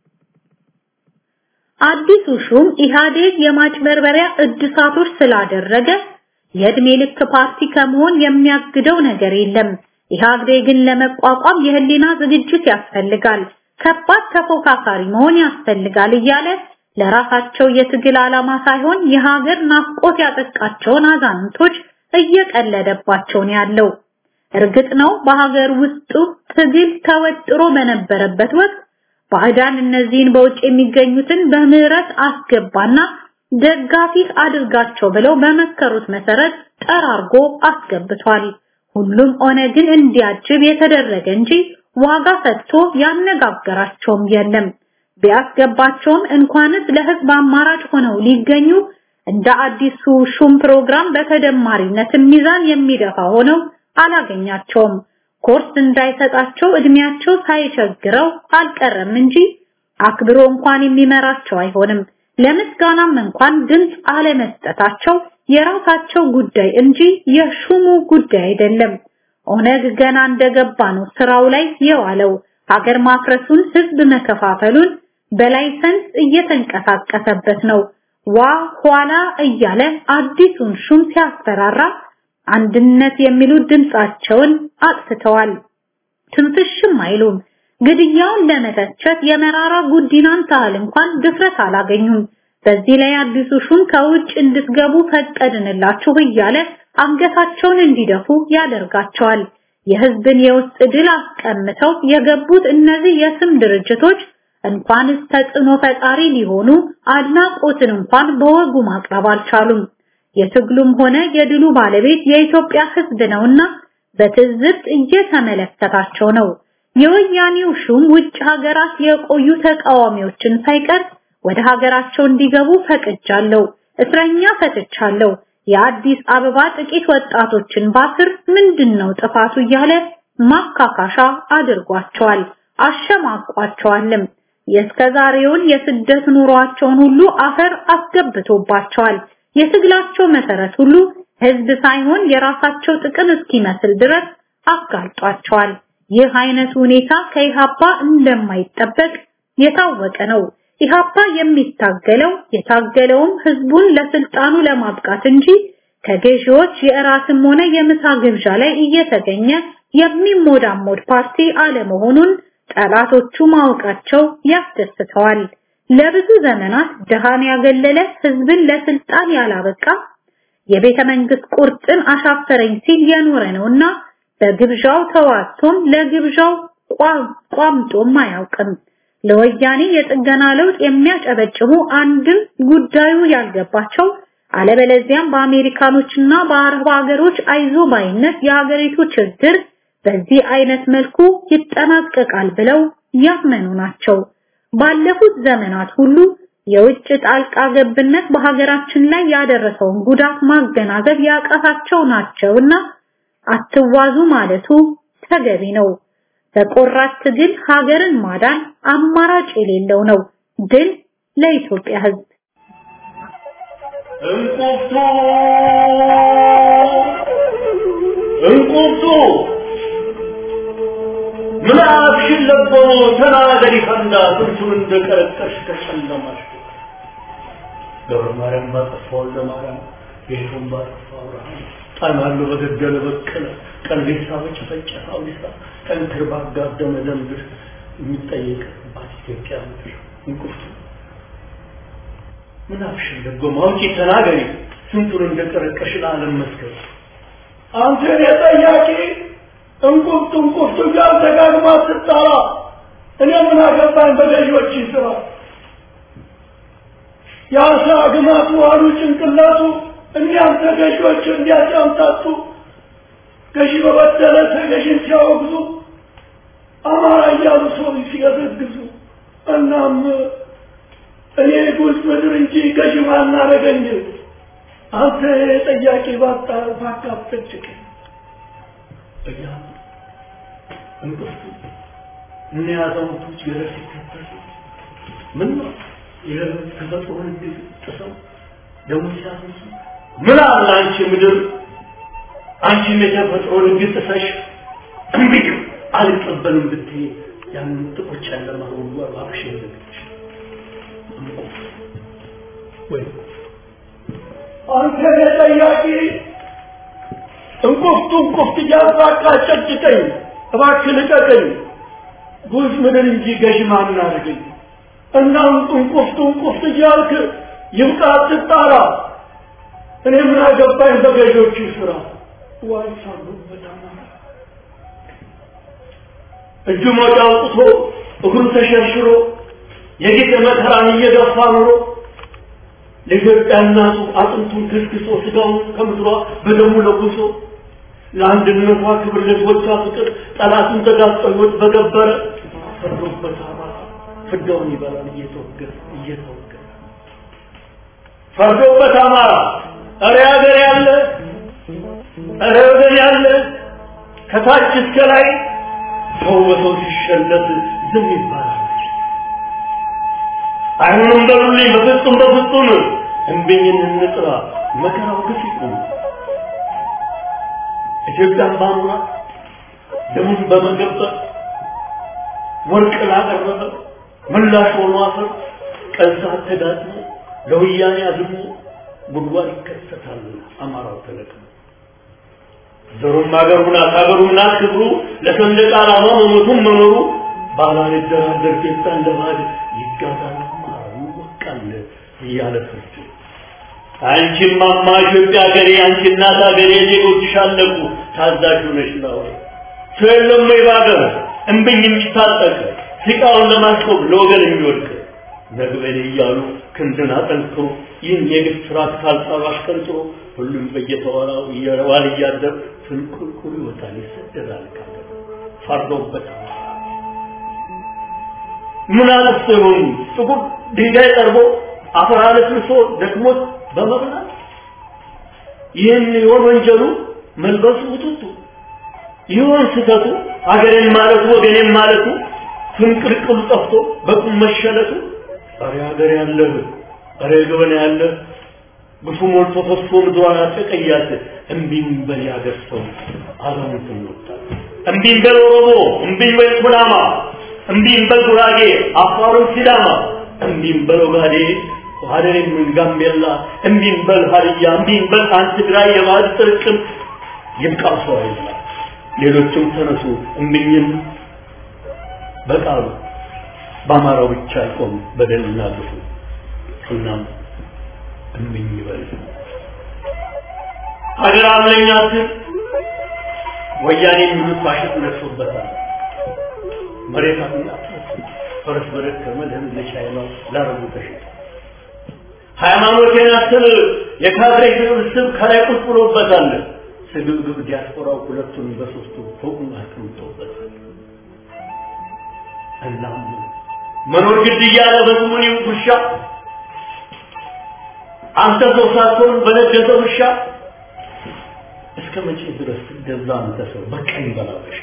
አዲሱ ሹም ኢህአዴግ የማጭበርበሪያ እድሳቶች ስላደረገ የእድሜ ልክ ፓርቲ ከመሆን የሚያግደው ነገር የለም። ኢህአዴግን ለመቋቋም የህሊና ዝግጅት ያስፈልጋል፣ ከባድ ተፎካካሪ መሆን ያስፈልጋል እያለ ለራሳቸው የትግል ዓላማ ሳይሆን የሀገር ናፍቆት ያጠቃቸውን አዛንቶች እየቀለደባቸው ነው ያለው። እርግጥ ነው በሀገር ውስጡ ትግል ተወጥሮ በነበረበት ወቅት ባዕዳን እነዚህን በውጭ የሚገኙትን በምህረት አስገባና ደጋፊ አድርጋቸው ብለው በመከሩት መሰረት ጠራርጎ አስገብቷል። ሁሉም ኦነግን እንዲያጅብ የተደረገ እንጂ ዋጋ ሰጥቶ ያነጋገራቸውም የለም። ቢያስገባቸውም እንኳንስ ለህዝብ አማራጭ ሆነው ሊገኙ እንደ አዲሱ ሹም ፕሮግራም በተደማሪነት ሚዛን የሚደፋ ሆነው አላገኛቸውም። ኮርስ እንዳይሰጣቸው እድሜያቸው ሳይቸግረው አልቀረም እንጂ አክብሮ እንኳን የሚመራቸው አይሆንም። ለምስጋናም እንኳን ድምፅ አለመስጠታቸው የራሳቸው ጉዳይ እንጂ የሹሙ ጉዳይ አይደለም። ኦነግ ገና እንደገባ ነው ስራው ላይ የዋለው። ሀገር ማፍረሱን፣ ህዝብ መከፋፈሉን በላይሰንስ እየተንቀሳቀሰበት ነው። ዋ ኋላ እያለ አዲሱን ሹም ሲያስፈራራ አንድነት የሚሉት ድምጻቸውን አጥፍተዋል። ትንፍሽም አይሉም። ግድያውን ለመተቸት የመራራ ጉዲናን ታህል እንኳን ድፍረት አላገኙም። በዚህ ላይ አዲሱ ሹም ከውጭ እንድትገቡ ፈቀድንላችሁ እያለ አንገታቸውን እንዲደፉ ያደርጋቸዋል። የህዝብን የውስጥ ድል አስቀምተው የገቡት እነዚህ የስም ድርጅቶች እንኳንስ ተጽዕኖ ፈጣሪ ሊሆኑ አድናቆትን እንኳን በወጉ ማቅረብ አልቻሉም። የትግሉም ሆነ የድሉ ባለቤት የኢትዮጵያ ህዝብ ነውና በትዝብት እየተመለከታቸው ነው። የወያኔው ሹም ውጭ ሀገራት የቆዩ ተቃዋሚዎችን ሳይቀር ወደ ሀገራቸው እንዲገቡ ፈቅጃለሁ፣ እስረኛ ፈትቻለሁ፣ የአዲስ አበባ ጥቂት ወጣቶችን ባስር ምንድነው ጥፋቱ እያለ ማካካሻ አድርጓቸዋል፣ አሸማቋቸዋልም። የእስከዛሬውን የስደት ኑሯቸውን ሁሉ አፈር አስገብቶባቸዋል። የትግላቸው መሰረት ሁሉ ህዝብ ሳይሆን የራሳቸው ጥቅም እስኪመስል ድረስ አጋልጧቸዋል። ይህ አይነት ሁኔታ ከኢሃፓ እንደማይጠበቅ የታወቀ ነው። ኢሃፓ የሚታገለው የታገለውም ህዝቡን ለስልጣኑ ለማብቃት እንጂ ከገዢዎች የእራትም ሆነ የምሳ ግብዣ ላይ እየተገኘ የሚሞዳሞድ ፓርቲ አለመሆኑን ጠላቶቹ ማወቃቸው ያስደስተዋል። ለብዙ ዘመናት ድሃን ያገለለ ህዝብን ለስልጣን ያላበቃ የቤተ መንግስት ቁርጥን አሻፈረኝ ሲል የኖረ ነውና በግብዣው ተዋቶም ለግብዣው ቋምጦም አያውቅም። ለወያኔ የጥገና ለውጥ የሚያጨበጭቡ አንድም ጉዳዩ ያልገባቸው አለበለዚያም በአሜሪካኖችና በአረብ ሀገሮች አይዞ ባይነት የሀገሪቱ ችግር በዚህ አይነት መልኩ ይጠናቀቃል ብለው ያመኑ ናቸው። ባለፉት ዘመናት ሁሉ የውጭ ጣልቃ ገብነት በሀገራችን ላይ ያደረሰውን ጉዳት ማገናዘብ ያቃታቸው ናቸውና አትዋዙ ማለቱ ተገቢ ነው። በቆራጥ ትግል ሀገርን ማዳን አማራጭ የሌለው ነው። ድል ለኢትዮጵያ ሕዝብ። እንቁርቱ እንቁርቱ ምናብሽን ለቦ ተናገሪ ፈንዳ ስንቱን እንደቀረቀሽ ከጨለማሽ ገብረ ማርያም ባጠፋ ወልደ ማርያም ጌቱን ባጠፋ አብርሃም ጣናሉ በገደለ በቀለ ቀልቤሳ በጨፈጨፈ አውዲሳ ጠንክር ባጋደመ ደንብር የሚጠየቅባት ኢትዮጵያ ምድር እንቁርቱ ምናብሽን ለቦ ማውጪ ተናገሪ ስንቱን እንደቀረቀሽ ለዓለም መስከር አንተ የጠያቂ እንቁርቱ እንቁርቱ ጋር ደጋግማ ስትጠራ እኔ ምን አገባኝ በገዢዎች ስራ የአሳ ግማቱ አሉ ጭንቅላቱ እንዲያም ተገዢዎች እንዲያጫምታቱ ገዢ በበደለ ተገዢን ሲያወግዙ አማራ እያሉ ሰው ሲገዘግዙ እናም እኔ ጉዝ ምድር እንጂ ገዢ ማናረገኝ አንተ ጠያቂ ባጣ ባካፍጭቅ እያ እንቅፍቱ እነ አዛውንቶች ገደል ሲከተሉ ምን ነው የተፈጥሮ ህግ ጥሰው ደግሞ ሲያፈሱ ምን አለ አንቺ ምድር አንቺም የተፈጥሮ ህግ ጥሰሽ እምቢ አልቀበልም ብትይ ያንን ጥቁር ጨለማ ሁሉ እባክሽ የዘግች ወይ አንተ የጠያቂ እንቁፍቱ እንቁፍት እያባቃ ጨጭቀኝ እባክህ ልቀቀኝ ጉዝ ምድር እንጂ ገዥ ማን አድርገኝ እና እንቁፍቱ እንቁፍት እያልክ ይብቃ አትጣራ እኔ ምን አገባኝ በገዦቹ ስራ ዋይ ሳሉበት አማራ እጁ ሞጫ አውጥቶ እግሩ ተሸርሽሮ የጌጥ መከራን እየገፋ ኑሮ ለኢትዮጵያ እናቱ አጥንቱን ክስክሶ ስጋውን ከምድሯ በደሙ ለጉሶ ለአንድነቷ ክብር ለሕዝቦቿ ፍቅር ጠላትን ተጋፍጦ ሕይወት በገበረ ፈርዶበት አማራ ፍዳውን ይበላል እየተወገረ እየተወገረ ፈርዶበት አማራ እረ ሀገር ያለ እረ ወገን ያለ ከታች እስከ ላይ ሰው በሰው ሲሸለት ዝም ይባላል። አይሆንም በሉልኝ በፍጹም በፍጹም እምቢኝን እንጥራ መከራው ግፍ ይቁም። ኢትዮጵያን ባኑራት ደሙን በመገበር ወርቅ ላቀረበ ምላሽ ሆኖ አፈር ቀን ሰዓት ተጋጥሞ ለወያኔ አዝሞ ጉድጓድ ይከሰታል አማራው ተለቅሞ ዘሩም አገሩ ናት አገሩ ናት ክብሩ ለሰንደቅ ዓላማ መሞቱም መኖሩ ባላልደራደር ኢትዮጵያ እንደ ባዕድ ይጋዛል አማራው ይወቃል እያለ ፍርድ አንቺም ማማ ኢትዮጵያ ሀገሬ አንቺ እናት ሀገሬ ዜጎችሽ አለቁ ታዛዥ ነሽ ነው ሰው የለም ወይ በሀገር እምብኝ የሚታጠቅ ሲቃውን ለማስቆም ለወገን የሚወድቅ ነግበኔ እያሉ ክንድን አጠንክሮ ይህን የግፍ ስርዓት ካልጣሉ አሽቀንጥሮ ሁሉም በየተዋራው እየዋል እያደር ፍንቁልቁል ይወጣል ይሰደዳል ካገር ፈርዶበት ምን አለስ ይሆን ጥቁር ድንጋይ ጠርቦ አፈር አለስልሶ ደክሞት በመብላት ይህን ይሆን ወንጀሉ መልበሱ ውጥቱ ይሆን ስህተቱ አገሬን ማለቱ ወገኔን ማለቱ ፍንቅልቅሉ ጠፍቶ በቁም መሸለቱ ኧረ ሀገር ያለህ ኧረ ገበና ያለህ ግፉ ሞልቶ ፈሶ ምድሯን አጠቀያት እምቢኝ በል ያገር ሰው አዛውንት እንወጣል እምቢኝ በል ኦሮሞ እምቢኝ በል ኩናማ እምቢኝ በል ጉራጌ አፋሩን ሲዳማ እምቢኝ በል ኦጋዴ ሀደሬም ጋምቤላ እምቢኝ በል ሀዲያ እምቢኝ በል አንድ ትግራይ የባህል ጥርቅም ይብቃው ሰው አይላ ሌሎችም ተነሱ እምቢኝም በቃሉ በአማራው ብቻ አይቆም በደልና ግፉ እናም እምቢኝ ይበል ሀገር አለኝ አትል ወያኔ የሚሉት ፋሽስት ነግሶበታል መሬት አለኝ ፈረስ በደከመ ለህዝብ ለቻይናው ላረቡ ተሸጠ ሃይማኖቴን አትል የካድሬ ስብስብ ከላይ ቁጭ ብሎበታል ስግብግብ ዲያስፖራው ሁለቱን በሶስቱ ፎቁን አስቀምጦበታል እናም መኖር ግድ እያለ በስሙኒ ውሻ አንተ ሰው ሳትሆን በነገሰ ውሻ እስከ መቼ ድረስ ትገዛ አንተ ሰው በቀኝ በላበሽ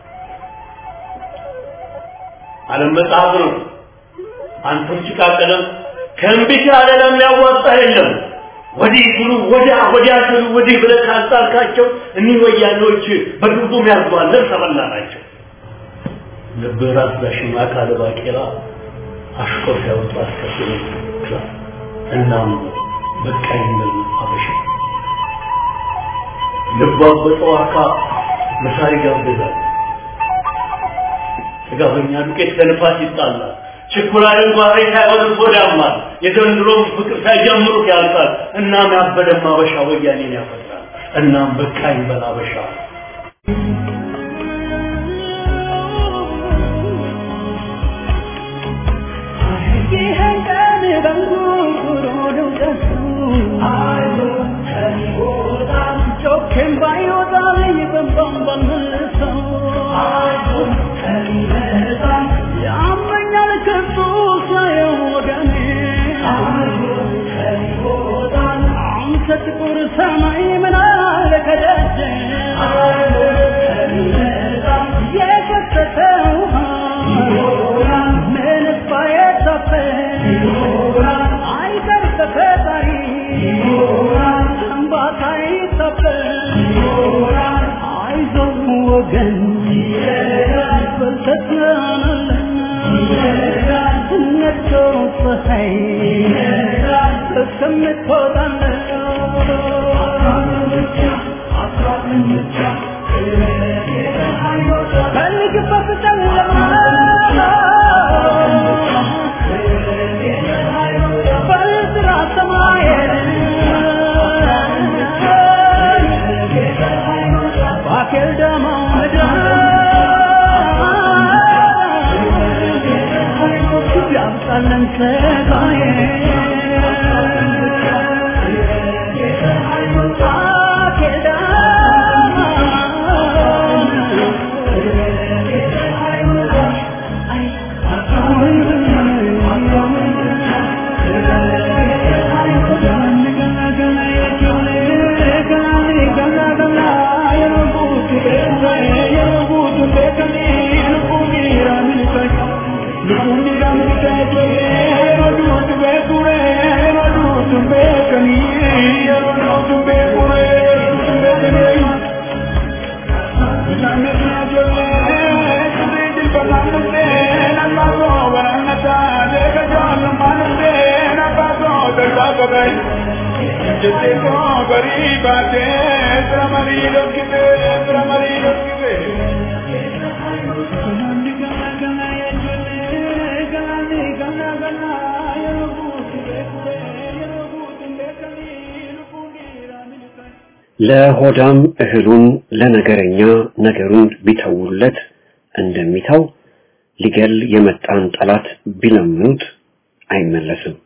ዓለም መጽሐፍ ነው አንተም ጭቃ ቀለም ከእምቢት ያለ ለሚያዋጣ የለም ወዲህ ብሉ ወዲያ ወዲያ ስሉ ወዲህ ብለህ ካጣልካቸው እኒህ ወያኔዎች በግብዱም ያዝባል ልብስ ተበላ ናቸው ልብህ ራስ ዳሽን አካለ ባቄላ አሽቆ ሲያወጡ አስከትሎ ክላ እናም በቃኝ ብል አበሻ ልቧ በጠዋካ መሳሪ ጋብዛል ጥጋበኛ ዱቄት ከንፋስ ይጣላል ችኩላልን ጓሬ ሳይሆን ጎዳማል የዘንድሮም ፍቅር ሳይጀምሩት ያልቃል እናም ያበደም አበሻ ወያኔን ያፈጥራል እናም በቃኝ በል አበሻ ይህን ቀን በንጉሩ ድምቀቱ ጮኬም ባይወጣልኝ በንባም ባልመልሰው ያመኛል ከሱ ሳየው ወገኔ አንተ ጥቁር ሰማይ ምን አለ ከደጀ የፈሰሰ ውሃ ምንስ ባይታፈስ አይቀር በፈጣሪ እንባታ ይታፈስ አይዞህ ወገን በልተትናናለን ነቶ ፀሐይ እስከምትወጣለን በልግበት ጨለማ በዝራ ሰማየን ባኬል ደማ ምድር ያምጣለን ሰቃዬ ባኬል ለሆዳም እህሉን ለነገረኛ ነገሩን ቢተውለት እንደሚተው ሊገል የመጣን ጠላት ቢለምኑት አይመለስም።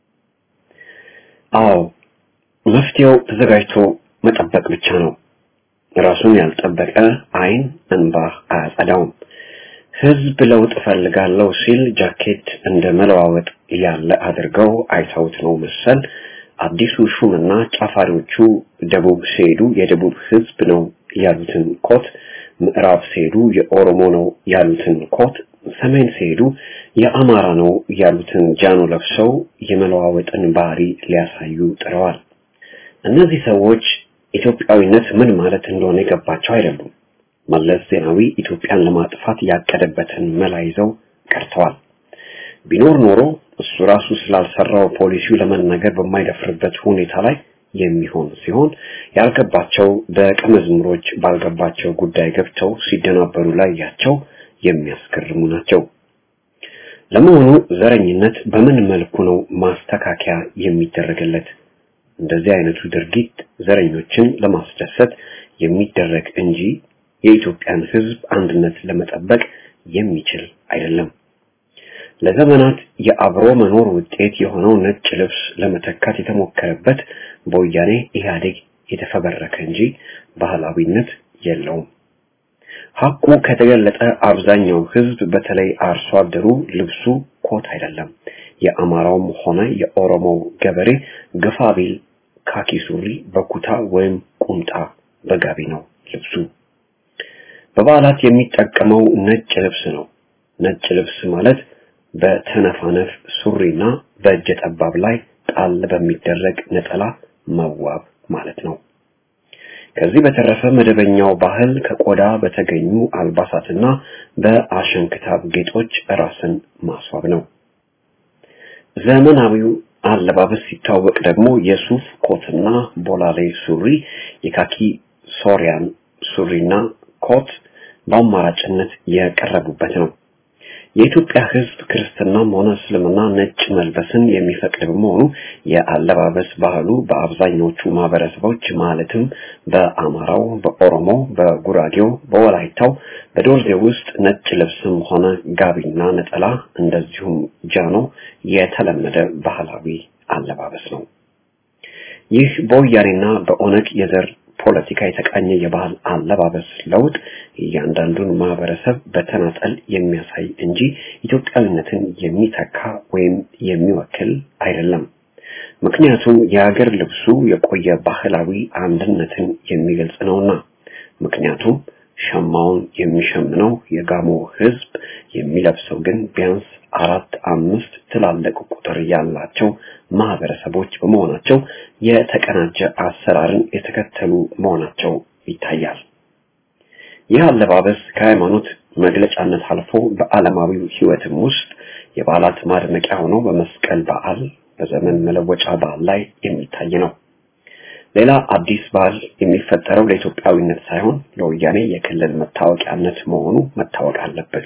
አዎ መፍትሄው ተዘጋጅቶ መጠበቅ ብቻ ነው። ራሱን ያልጠበቀ አይን እንባ አያጸዳውም። ህዝብ ለውጥ እፈልጋለሁ ሲል ጃኬት እንደ መለዋወጥ ያለ አድርገው አይተውት ነው መሰል አዲሱ ሹምና ጫፋሪዎቹ ደቡብ ሲሄዱ የደቡብ ህዝብ ነው ያሉትን ኮት፣ ምዕራብ ሲሄዱ የኦሮሞ ነው ያሉትን ኮት፣ ሰሜን ሲሄዱ የአማራ ነው ያሉትን ጃኖ ለብሰው የመለዋወጥን ባህሪ ሊያሳዩ ጥረዋል። እነዚህ ሰዎች ኢትዮጵያዊነት ምን ማለት እንደሆነ የገባቸው አይደሉም። መለስ ዜናዊ ኢትዮጵያን ለማጥፋት ያቀደበትን መላ ይዘው ቀርተዋል። ቢኖር ኖሮ እሱ ራሱ ስላልሰራው ፖሊሲው ለመናገር በማይደፍርበት ሁኔታ ላይ የሚሆን ሲሆን ያልገባቸው ደቀ መዝሙሮች ባልገባቸው ጉዳይ ገብተው ሲደናበሩ ላይ ያቸው የሚያስገርሙ ናቸው። ለመሆኑ ዘረኝነት በምን መልኩ ነው ማስተካከያ የሚደረግለት? እንደዚህ አይነቱ ድርጊት ዘረኞችን ለማስደሰት የሚደረግ እንጂ የኢትዮጵያን ሕዝብ አንድነት ለመጠበቅ የሚችል አይደለም። ለዘመናት የአብሮ መኖር ውጤት የሆነው ነጭ ልብስ ለመተካት የተሞከረበት በወያኔ ኢህአዴግ የተፈበረከ እንጂ ባህላዊነት የለውም። ሐቁ ከተገለጠ አብዛኛው ህዝብ በተለይ አርሶ አደሩ ልብሱ ኮት አይደለም። የአማራውም ሆነ የኦሮሞው ገበሬ ግፋ ቢል ካኪ ሱሪ በኩታ ወይም ቁምጣ በጋቢ ነው ልብሱ። በበዓላት የሚጠቀመው ነጭ ልብስ ነው። ነጭ ልብስ ማለት በተነፋነፍ ሱሪና በእጀ ጠባብ ላይ ጣል በሚደረግ ነጠላ መዋብ ማለት ነው። ከዚህ በተረፈ መደበኛው ባህል ከቆዳ በተገኙ አልባሳትና በአሸንክታብ ጌጦች ራስን ማስዋብ ነው። ዘመናዊው አለባበስ ሲታወቅ ደግሞ የሱፍ ኮትና ቦላሌ ሱሪ፣ የካኪ ሶሪያን ሱሪና ኮት በአማራጭነት የቀረቡበት ነው። የኢትዮጵያ ሕዝብ ክርስትናም ሆነ እስልምና ነጭ መልበስን የሚፈቅድ በመሆኑ የአለባበስ ባህሉ በአብዛኞቹ ማህበረሰቦች ማለትም በአማራው፣ በኦሮሞ፣ በጉራጌው፣ በወላይታው፣ በዶልዜ ውስጥ ነጭ ልብስም ሆነ ጋቢና ነጠላ እንደዚሁም ጃኖ የተለመደ ባህላዊ አለባበስ ነው። ይህ በወያኔና በኦነግ የዘር ፖለቲካ የተቃኘ የባህል አለባበስ ለውጥ እያንዳንዱን ማህበረሰብ በተናጠል የሚያሳይ እንጂ ኢትዮጵያዊነትን የሚተካ ወይም የሚወክል አይደለም። ምክንያቱም የሀገር ልብሱ የቆየ ባህላዊ አንድነትን የሚገልጽ ነውና። ምክንያቱም ሸማውን የሚሸምነው የጋሞ ህዝብ የሚለብሰው ግን ቢያንስ አራት አምስት ትላልቅ ቁጥር ያላቸው ማህበረሰቦች በመሆናቸው የተቀናጀ አሰራርን የተከተሉ መሆናቸው ይታያል። ይህ አለባበስ ከሃይማኖት መግለጫነት አልፎ በዓለማዊው ህይወትም ውስጥ የበዓላት ማድመቂያ ሆኖ በመስቀል በዓል፣ በዘመን መለወጫ በዓል ላይ የሚታይ ነው። ሌላ አዲስ ባህል የሚፈጠረው ለኢትዮጵያዊነት ሳይሆን ለወያኔ የክልል መታወቂያነት መሆኑ መታወቅ አለበት።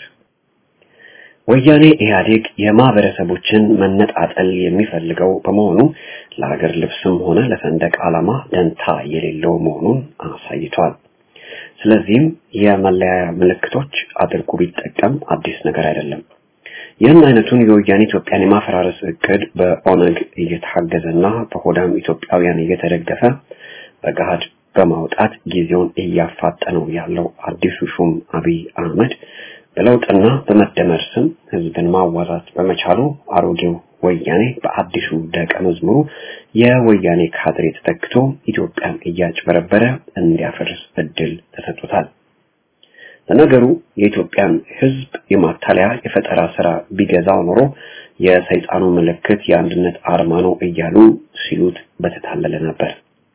ወያኔ ኢህአዴግ የማህበረሰቦችን መነጣጠል የሚፈልገው በመሆኑ ለሀገር ልብስም ሆነ ለሰንደቅ ዓላማ ደንታ የሌለው መሆኑን አሳይቷል። ስለዚህም የመለያ ምልክቶች አድርጎ ቢጠቀም አዲስ ነገር አይደለም። ይህን አይነቱን የወያኔ ኢትዮጵያን የማፈራረስ እቅድ በኦነግ እየታገዘና በሆዳም ኢትዮጵያውያን እየተደገፈ በገሃድ በማውጣት ጊዜውን እያፋጠነው ያለው አዲሱ ሹም አብይ አህመድ በለውጥና በመደመር ስም ህዝብን ማዋዛት በመቻሉ አሮጌው ወያኔ በአዲሱ ደቀ መዝሙሩ የወያኔ ካድሬ ተተክቶ ኢትዮጵያን እያጭበረበረ እንዲያፈርስ እድል ተሰጥቶታል። ለነገሩ የኢትዮጵያን ህዝብ የማታለያ የፈጠራ ስራ ቢገዛው ኖሮ የሰይጣኑ ምልክት የአንድነት አርማ ነው እያሉ ሲሉት በተታለለ ነበር።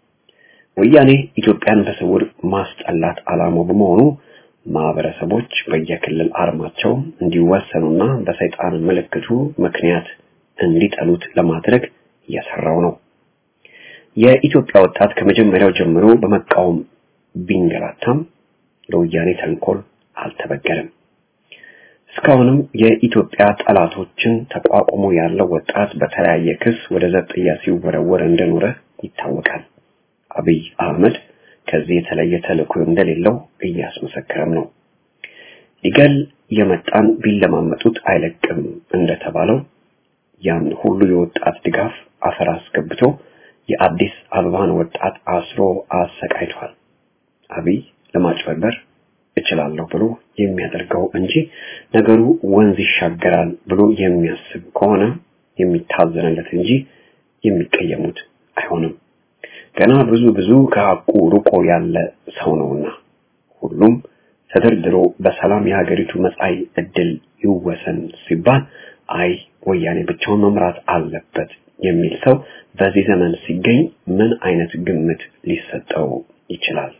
ወያኔ ኢትዮጵያን በስውር ማስጠላት ዓላማው በመሆኑ ማህበረሰቦች በየክልል አርማቸው እንዲወሰኑና በሰይጣን ምልክቱ ምክንያት እንዲጠሉት ለማድረግ እየሰራው ነው። የኢትዮጵያ ወጣት ከመጀመሪያው ጀምሮ በመቃወም ቢንገላታም ለወያኔ ተንኮል አልተበገረም። እስካሁንም የኢትዮጵያ ጠላቶችን ተቋቁሞ ያለው ወጣት በተለያየ ክስ ወደ ዘብጥያ ሲወረወር እንደኖረ ይታወቃል። አብይ አህመድ ከዚህ የተለየ ተልዕኮ እንደሌለው እያስመሰከረም ነው። ሊገል የመጣን ቢለማመጡት አይለቅም እንደተባለው ያን ሁሉ የወጣት ድጋፍ አፈር አስገብቶ የአዲስ አበባን ወጣት አስሮ አሰቃይቷል። አብይ ለማጭበርበር እችላለሁ ብሎ የሚያደርገው እንጂ ነገሩ ወንዝ ይሻገራል ብሎ የሚያስብ ከሆነ የሚታዘንለት እንጂ የሚቀየሙት አይሆንም። ገና ብዙ ብዙ ከሐቁ ርቆ ያለ ሰው ነውና ሁሉም ተደርድሮ በሰላም የሀገሪቱ መጻኢ ዕድል ይወሰን ሲባል አይ ወያኔ ብቻውን መምራት አለበት የሚል ሰው በዚህ ዘመን ሲገኝ ምን አይነት ግምት ሊሰጠው ይችላል?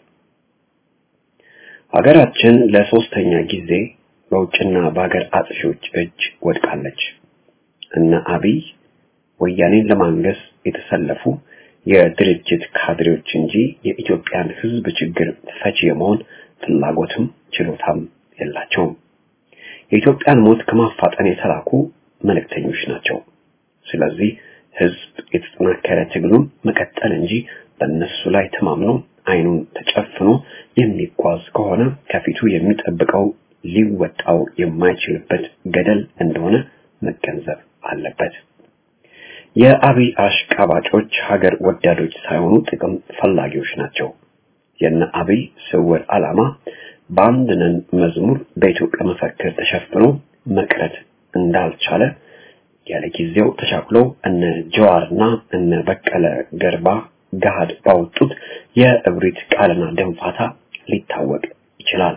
ሀገራችን ለሶስተኛ ጊዜ በውጭና በሀገር አጥፊዎች እጅ ወድቃለች። እነ አብይ ወያኔን ለማንገስ የተሰለፉ የድርጅት ካድሬዎች እንጂ የኢትዮጵያን ሕዝብ ችግር ፈቺ የመሆን ፍላጎትም ችሎታም የላቸውም። የኢትዮጵያን ሞት ከማፋጠን የተላኩ መልእክተኞች ናቸው። ስለዚህ ሕዝብ የተጠናከረ ትግሉን መቀጠል እንጂ በእነሱ ላይ ተማምኖ አይኑን ተጨፍኖ የሚጓዝ ከሆነ ከፊቱ የሚጠብቀው ሊወጣው የማይችልበት ገደል እንደሆነ መገንዘብ አለበት። የአብይ አሽቃባጮች ሀገር ወዳዶች ሳይሆኑ ጥቅም ፈላጊዎች ናቸው። የነ አብይ ስውር ዓላማ በአንድ ነን መዝሙር በኢትዮጵያ መፈክር ተሸፍኖ መቅረት እንዳልቻለ ያለ ጊዜው ተቻኩሎ እነ ጀዋርና እነ በቀለ ገርባ ገሃድ ባወጡት የእብሪት ቃልና ደንፋታ ሊታወቅ ይችላል።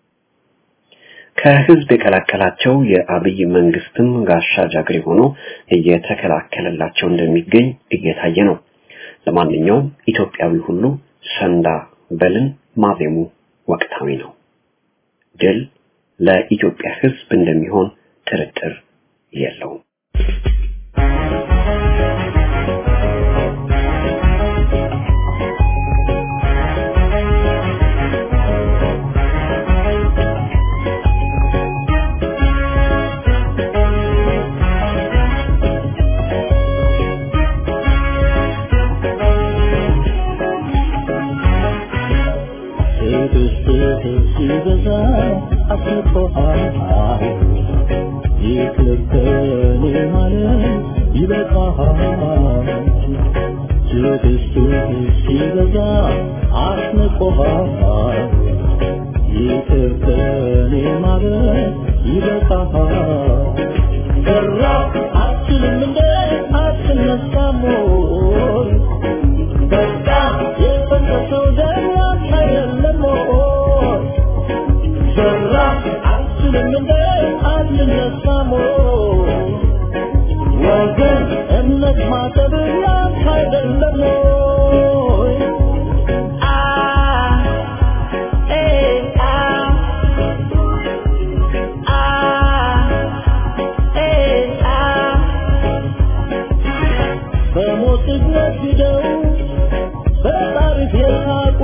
ከህዝብ የቀላቀላቸው የአብይ መንግስትም ጋሻ ጃግሬ ሆኖ እየተከላከለላቸው እንደሚገኝ እየታየ ነው። ለማንኛውም ኢትዮጵያዊ ሁሉ ሰንዳ በልን ማዜሙ ወቅታዊ ነው። ድል ለኢትዮጵያ ህዝብ እንደሚሆን ጥርጥር የለውም። ሲበዛ አስቆሃል ይቅር ከኔ ማለት ይበቃሃል ትዕግስትህ ሲበዛ አስንቆሃል ይቅር ከኔ ማለት ይበቃሃል ሰራ አትልም እንደ አትነሳም ወይ በቃ የፈሰሰው ደም ያንተ አይደለም ወይ ሰራ አትልም እንደ አትነሳም ወይ ወገን እምነት ማጠብ ያንተ አይደለም ወይ አ ኤ አ አ ኤ አ በሞት ነግደው በታሪክ የሳቁ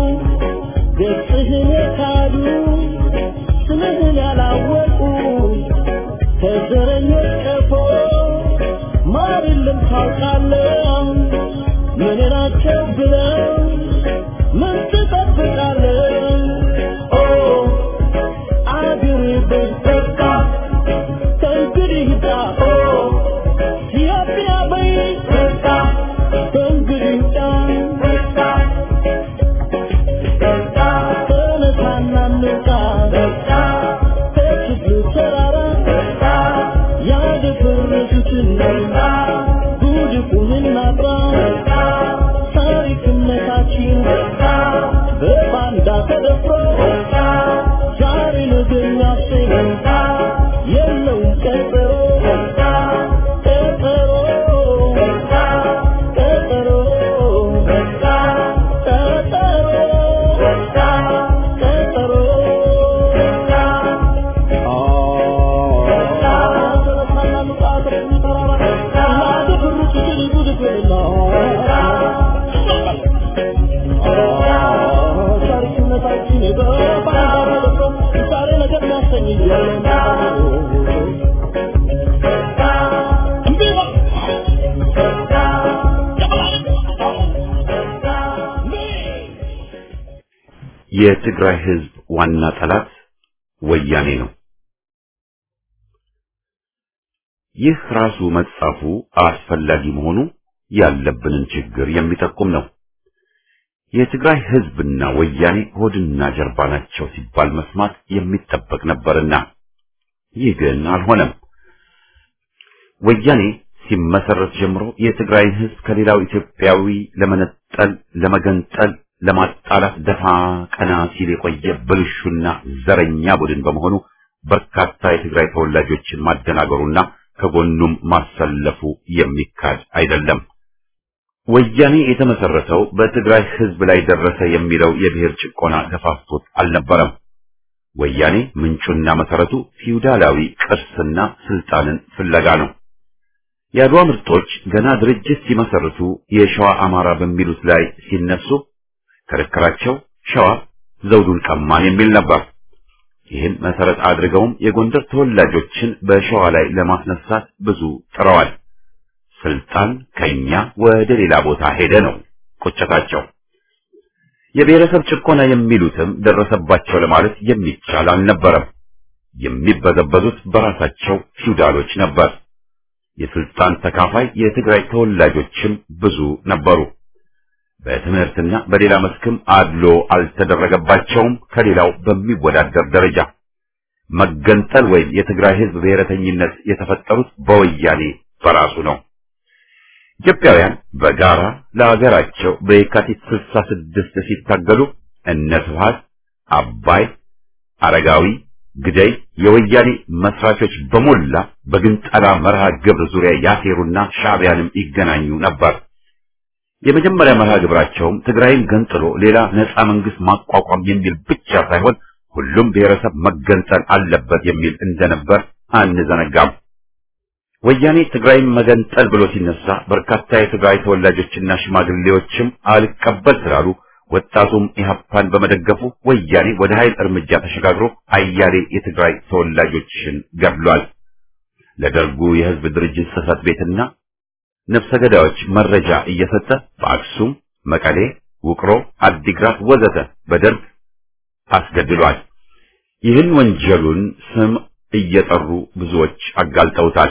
ገጽህን የካዱ ስምህን ያላወቁ ከዘረኞች ቀፎ ማር የለም ታውቃለህ ምን ናቸው ብለው ምን ትጠብቃለህ ኦ አገሬ በስተቃ ከእንግዲህ ዳ ኦ ኢትዮጵያ በይበቃ ከእንግዲህ ዳ በቃ በቃ ተነሳና እንውጣ በቃ ከችግሩ ተራራ በቃ ያደፈረሱትን በቃ ጉድፉን ታሪክነታችን በባንዳ ተደፍሮ ዛሬ ነገር ሊያሰኝ የትግራይ ህዝብ ዋና ጠላት ወያኔ ነው። ይህ ራሱ መጻፉ አስፈላጊ መሆኑ ያለብንን ችግር የሚጠቁም ነው። የትግራይ ህዝብና ወያኔ ሆድና ጀርባ ናቸው ሲባል መስማት የሚጠበቅ ነበርና ይህ ግን አልሆነም። ወያኔ ሲመሰረት ጀምሮ የትግራይን ህዝብ ከሌላው ኢትዮጵያዊ ለመነጠል፣ ለመገንጠል፣ ለማጣላት ደፋ ቀና ሲል የቆየ ብልሹና ዘረኛ ቡድን በመሆኑ በርካታ የትግራይ ተወላጆችን ማደናገሩና ከጎኑም ማሰለፉ የሚካድ አይደለም። ወያኔ የተመሰረተው በትግራይ ህዝብ ላይ ደረሰ የሚለው የብሔር ጭቆና ገፋፍቶት አልነበረም። ወያኔ ምንጩና መሰረቱ ፊውዳላዊ ቅርስና ስልጣንን ፍለጋ ነው። የአድዋ ምርጦች ገና ድርጅት ሲመሰርቱ የሸዋ አማራ በሚሉት ላይ ሲነሱ ክርክራቸው ሸዋ ዘውዱን ቀማን የሚል ነበር። ይህን መሰረት አድርገውም የጎንደር ተወላጆችን በሸዋ ላይ ለማስነሳት ብዙ ጥረዋል። ስልጣን ከኛ ወደ ሌላ ቦታ ሄደ ነው ቁጭታቸው። የብሔረሰብ ጭቆና የሚሉትም ደረሰባቸው ለማለት የሚቻል አልነበረም። የሚበዘበዙት በራሳቸው ፊውዳሎች ነበር። የስልጣን ተካፋይ የትግራይ ተወላጆችም ብዙ ነበሩ። በትምህርትና በሌላ መስክም አድሎ አልተደረገባቸውም ከሌላው በሚወዳደር ደረጃ። መገንጠል ወይም የትግራይ ህዝብ ብሔረተኝነት የተፈጠሩት በወያኔ በራሱ ነው። ኢትዮጵያውያን በጋራ ለሀገራቸው በየካቲት 66 ሲታገሉ እነ ስብሐት፣ አባይ፣ አረጋዊ፣ ግደይ የወያኔ መስራቾች በሞላ በግንጠላ መርሃ ግብር ዙሪያ ያሴሩና ሻዕቢያንም ይገናኙ ነበር። የመጀመሪያ መርሃ ግብራቸውም ትግራይን ገንጥሎ ሌላ ነፃ መንግስት ማቋቋም የሚል ብቻ ሳይሆን ሁሉም ብሔረሰብ መገንጠል አለበት የሚል እንደነበር አንዘነጋም። ወያኔ ትግራይን መገንጠል ብሎ ሲነሳ በርካታ የትግራይ ተወላጆችና ሽማግሌዎችም አልቀበል ስላሉ ወጣቱም ኢህአፓን በመደገፉ ወያኔ ወደ ኃይል እርምጃ ተሸጋግሮ አያሌ የትግራይ ተወላጆችን ገድሏል። ለደርጉ የህዝብ ድርጅት ጽህፈት ቤትና ነፍሰ ገዳዮች መረጃ እየሰጠ በአክሱም፣ መቀሌ፣ ውቅሮ፣ አዲግራት ወዘተ በደርግ አስገድሏል። ይህን ወንጀሉን ስም እየጠሩ ብዙዎች አጋልጠውታል።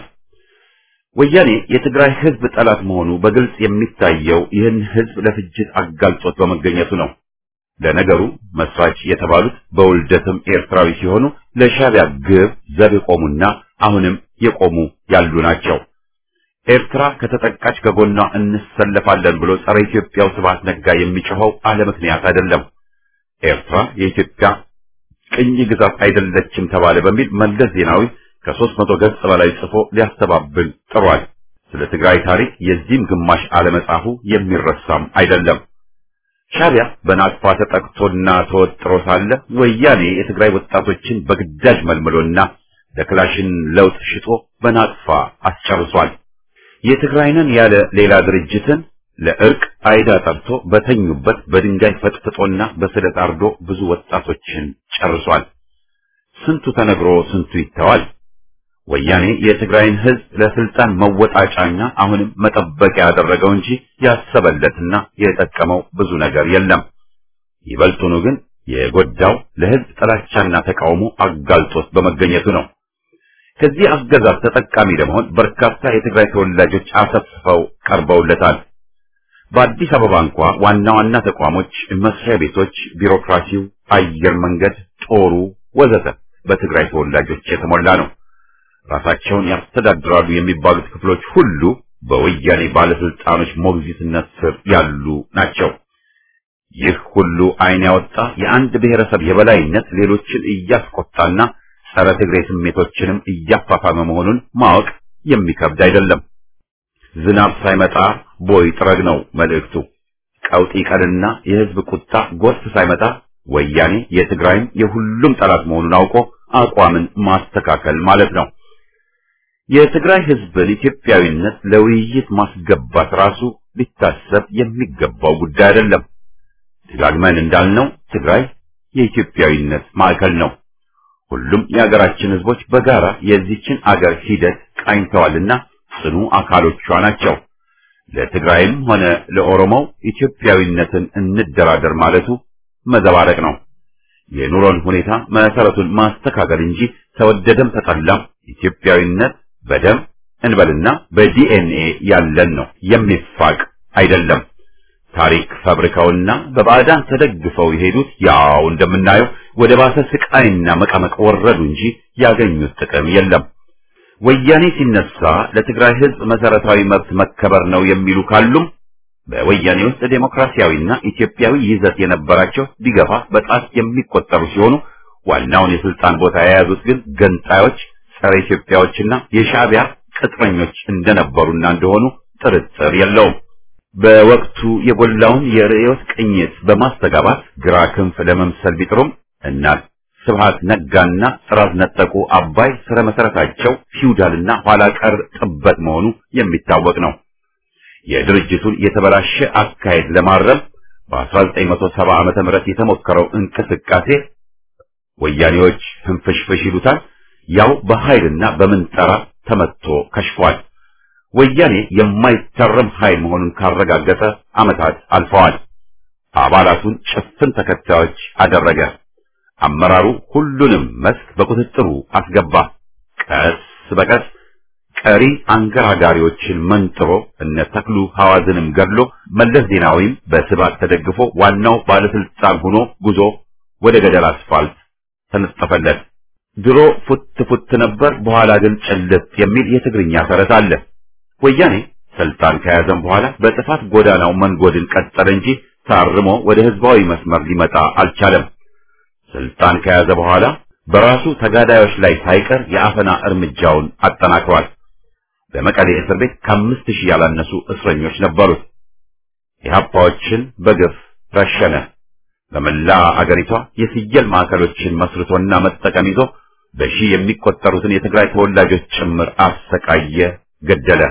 ወያኔ የትግራይ ህዝብ ጠላት መሆኑ በግልጽ የሚታየው ይህን ህዝብ ለፍጅት አጋልጦት በመገኘቱ ነው። ለነገሩ መስራች የተባሉት በውልደትም ኤርትራዊ ሲሆኑ ለሻዕቢያ ግብ ዘብ የቆሙና አሁንም የቆሙ ያሉ ናቸው። ኤርትራ ከተጠቃች ከጎኗ እንሰለፋለን ብሎ ጸረ ኢትዮጵያው ስብሐት ነጋ የሚጮኸው አለ ምክንያት አይደለም። ኤርትራ የኢትዮጵያ ቅኝ ግዛት አይደለችም ተባለ በሚል መለስ ዜናዊ ከሦስት መቶ ገጽ በላይ ጽፎ ሊያስተባብል ጥሯል። ስለ ትግራይ ታሪክ የዚህም ግማሽ አለመጻፉ የሚረሳም አይደለም። ሻዕቢያ በናቅፋ ተጠቅቶና ተወጥሮ ሳለ ወያኔ የትግራይ ወጣቶችን በግዳጅ መልምሎና ለክላሽን ለውጥ ሽጦ በናቅፋ አስጨርሷል። የትግራይንን ያለ ሌላ ድርጅትን ለእርቅ አይዳ ጠርቶ በተኙበት በድንጋይ ፈጥፍጦና በስለት አርዶ ብዙ ወጣቶችን ጨርሷል። ስንቱ ተነግሮ ስንቱ ይተዋል። ወያኔ የትግራይን ሕዝብ ለስልጣን መወጣጫና አሁንም መጠበቂያ ያደረገው እንጂ ያሰበለትና የጠቀመው ብዙ ነገር የለም። ይበልጡኑ ግን የጎዳው ለሕዝብ ጥላቻና ተቃውሞ አጋልጦት በመገኘቱ ነው። ከዚህ አገዛዝ ተጠቃሚ ለመሆን በርካታ የትግራይ ተወላጆች አሰፍፈው ቀርበውለታል። በአዲስ አበባ እንኳ ዋና ዋና ተቋሞች፣ መስሪያ ቤቶች፣ ቢሮክራሲው፣ አየር መንገድ፣ ጦሩ ወዘተ በትግራይ ተወላጆች የተሞላ ነው። ራሳቸውን ያስተዳድራሉ የሚባሉት ክፍሎች ሁሉ በወያኔ ባለስልጣኖች ሞግዚትነት ስር ያሉ ናቸው። ይህ ሁሉ ዓይን ያወጣ የአንድ ብሔረሰብ የበላይነት ሌሎችን እያስቆጣና ጸረ ትግሬ ስሜቶችንም እያፋፋመ መሆኑን ማወቅ የሚከብድ አይደለም። ዝናብ ሳይመጣ ቦይ ጥረግ ነው መልእክቱ። ቀውጢ ቀንና የህዝብ ቁጣ ጎርፍ ሳይመጣ ወያኔ የትግራይም የሁሉም ጠላት መሆኑን አውቆ አቋምን ማስተካከል ማለት ነው። የትግራይ ህዝብን ኢትዮጵያዊነት ለውይይት ማስገባት ራሱ ሊታሰብ የሚገባው ጉዳይ አይደለም። ደጋግመን እንዳልነው ትግራይ የኢትዮጵያዊነት ማዕከል ነው። ሁሉም የሀገራችን ህዝቦች በጋራ የዚችን አገር ሂደት ቃኝተዋልና ጽኑ አካሎቿ ናቸው። ለትግራይም ሆነ ለኦሮሞው ኢትዮጵያዊነትን እንደራደር ማለቱ መዘባረቅ ነው። የኑሮን ሁኔታ መሰረቱን ማስተካከል እንጂ ተወደደም ተጠላም ኢትዮጵያዊነት በደም እንበልና በዲኤንኤ ያለን ነው፣ የሚፋቅ አይደለም። ታሪክ ፈብርከውና በባዕዳን ተደግፈው የሄዱት ያው እንደምናየው ወደ ባሰ ስቃይና መቀመቅ ወረዱ እንጂ ያገኙት ጥቅም የለም። ወያኔ ሲነሳ ለትግራይ ህዝብ መሰረታዊ መብት መከበር ነው የሚሉ ካሉም በወያኔ ውስጥ ዴሞክራሲያዊና ኢትዮጵያዊ ይዘት የነበራቸው ቢገፋ በጣት የሚቆጠሩ ሲሆኑ ዋናውን የስልጣን ቦታ የያዙት ግን ገንጣዮች፣ ጸረ ኢትዮጵያዎችና የሻዕቢያ ቅጥረኞች እንደነበሩና እንደሆኑ ጥርጥር የለውም። በወቅቱ የጎላውን የርዕዮት ቅኝት በማስተጋባት ግራ ክንፍ ለመምሰል ቢጥሩም እናት ስብሃት ነጋና ጥራዝ ነጠቁ አባይ ስረ መሰረታቸው ፊውዳልና ኋላ ቀር ጥበት መሆኑ የሚታወቅ ነው። የድርጅቱን የተበላሸ አካሄድ ለማረም በ1970 ዓመተ ምህረት የተሞከረው እንቅስቃሴ ወያኔዎች ህንፍሽፍሽ ይሉታል፣ ያው በኃይልና በምንጠራ ተመትቶ ከሽፏል። ወያኔ የማይተረም ኃይል መሆኑን ካረጋገጠ ዓመታት አልፈዋል። አባላቱን ጭፍን ተከታዮች አደረገ። አመራሩ ሁሉንም መስክ በቁጥጥሩ አስገባ። ቀስ በቀስ ቀሪ አንገራጋሪዎችን መንጥሮ እነ ተክሉ ሐዋዝንም ገድሎ መለስ ዜናዊም በስባት ተደግፎ ዋናው ባለስልጣን ሆኖ ጉዞ ወደ ገደል አስፋልት ተነጠፈለት። ድሮ ፉት ፉት ነበር፣ በኋላ ግን ጭልጥ የሚል የትግርኛ ተረት አለ። ወያኔ ስልጣን ከያዘም በኋላ በጥፋት ጎዳናው መንጎድን ቀጠለ እንጂ ታርሞ ወደ ህዝባዊ መስመር ሊመጣ አልቻለም። ስልጣን ከያዘ በኋላ በራሱ ተጋዳዮች ላይ ሳይቀር የአፈና እርምጃውን አጠናክሯል። በመቀሌ እስር ቤት ከአምስት ሺህ ያላነሱ እስረኞች ነበሩት። ኢህአፓዎችን በግፍ ረሸነ። በመላ አገሪቷ የፍየል ማዕከሎችን መስርቶና መጠቀም ይዞ በሺህ የሚቆጠሩትን የትግራይ ተወላጆች ጭምር አሰቃየ፣ ገደለ።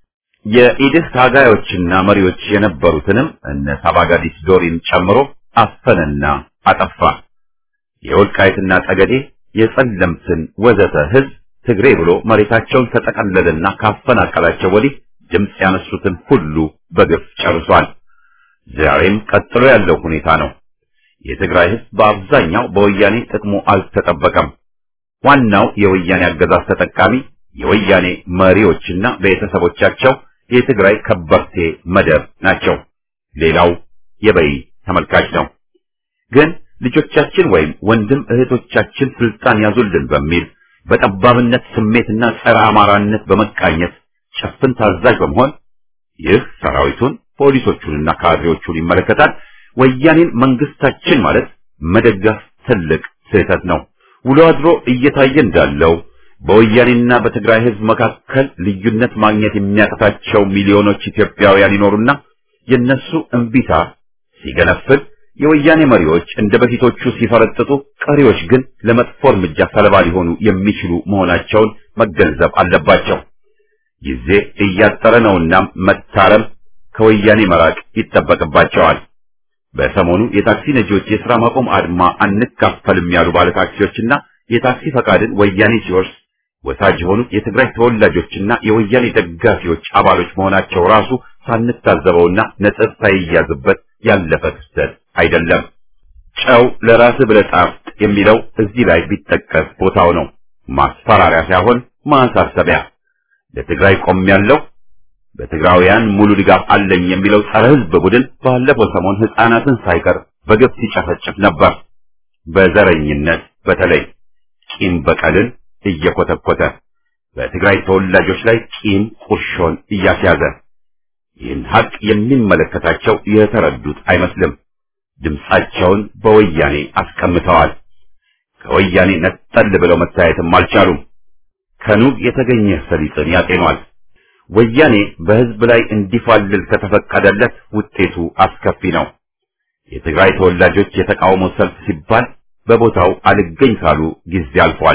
የኢድህ ታጋዮችና መሪዎች የነበሩትንም እነ ሳባጋዲስ ዶሪን ጨምሮ አፈነና አጠፋ። የወልቃይትና ጠገዴ የጸለምትን ወዘተ ህዝብ ትግሬ ብሎ መሬታቸውን ተጠቀለለና ካፈናቀላቸው ወዲህ ድምፅ ያነሱትን ሁሉ በግፍ ጨርሷል። ዛሬም ቀጥሎ ያለው ሁኔታ ነው። የትግራይ ህዝብ በአብዛኛው በወያኔ ጥቅሙ አልተጠበቀም። ዋናው የወያኔ አገዛዝ ተጠቃሚ የወያኔ መሪዎችና ቤተሰቦቻቸው የትግራይ ከበርቴ መደብ ናቸው። ሌላው የበይ ተመልካች ነው። ግን ልጆቻችን ወይም ወንድም እህቶቻችን ስልጣን ያዙልን በሚል በጠባብነት ስሜትና ጸረ አማራነት በመቃኘት ጭፍን ታዛዥ በመሆን ይህ ሰራዊቱን ፖሊሶቹንና ካድሬዎቹን ይመለከታል። ወያኔን መንግስታችን ማለት መደገፍ ትልቅ ስህተት ነው። ውሎ አድሮ እየታየ እንዳለው በወያኔና በትግራይ ህዝብ መካከል ልዩነት ማግኘት የሚያቅታቸው ሚሊዮኖች ኢትዮጵያውያን ይኖሩና የነሱ እምቢታ ሲገነፍል የወያኔ መሪዎች እንደ በፊቶቹ ሲፈረጥጡ፣ ቀሪዎች ግን ለመጥፎ እርምጃ ሰለባ ሊሆኑ የሚችሉ መሆናቸውን መገንዘብ አለባቸው። ጊዜ እያጠረ ነውና መታረም፣ ከወያኔ መራቅ ይጠበቅባቸዋል። በሰሞኑ የታክሲ ነጂዎች የሥራ ማቆም አድማ አንካፈልም ያሉ ባለታክሲዎችና የታክሲ ፈቃድን ወያኔ ሲወርስ ወሳጅ የሆኑት የትግራይ ተወላጆችና የወያኔ ደጋፊዎች አባሎች መሆናቸው ራሱ ሳንታዘበውና ነጥብ ሳይያዝበት ያለፈ ክስተት አይደለም። ጨው ለራስህ ብለህ ጣፍጥ የሚለው እዚህ ላይ ቢጠቀስ ቦታው ነው። ማስፈራሪያ ሳይሆን ማሳሰቢያ። ለትግራይ ቆም ያለው በትግራውያን ሙሉ ድጋፍ አለኝ የሚለው ጸረ ሕዝብ ቡድን ባለፈው ሰሞን ሕፃናትን ሳይቀር በግፍ ሲጨፈጭፍ ነበር። በዘረኝነት በተለይ ቂም በቀልን እየኮተኮተ በትግራይ ተወላጆች ላይ ቂም ቁርሾን እያስያዘ ይህን ሀቅ የሚመለከታቸው የተረዱት አይመስልም። ድምፃቸውን በወያኔ አስቀምጠዋል። ከወያኔ ነጠል ብለው መታየትም አልቻሉም። ከኑግ የተገኘ ሰሊጥን ያጤኗል። ወያኔ በህዝብ ላይ እንዲፋልል ከተፈቀደለት ውጤቱ አስከፊ ነው። የትግራይ ተወላጆች የተቃውሞ ሰልፍ ሲባል በቦታው አልገኝ ካሉ ጊዜ አልፏል።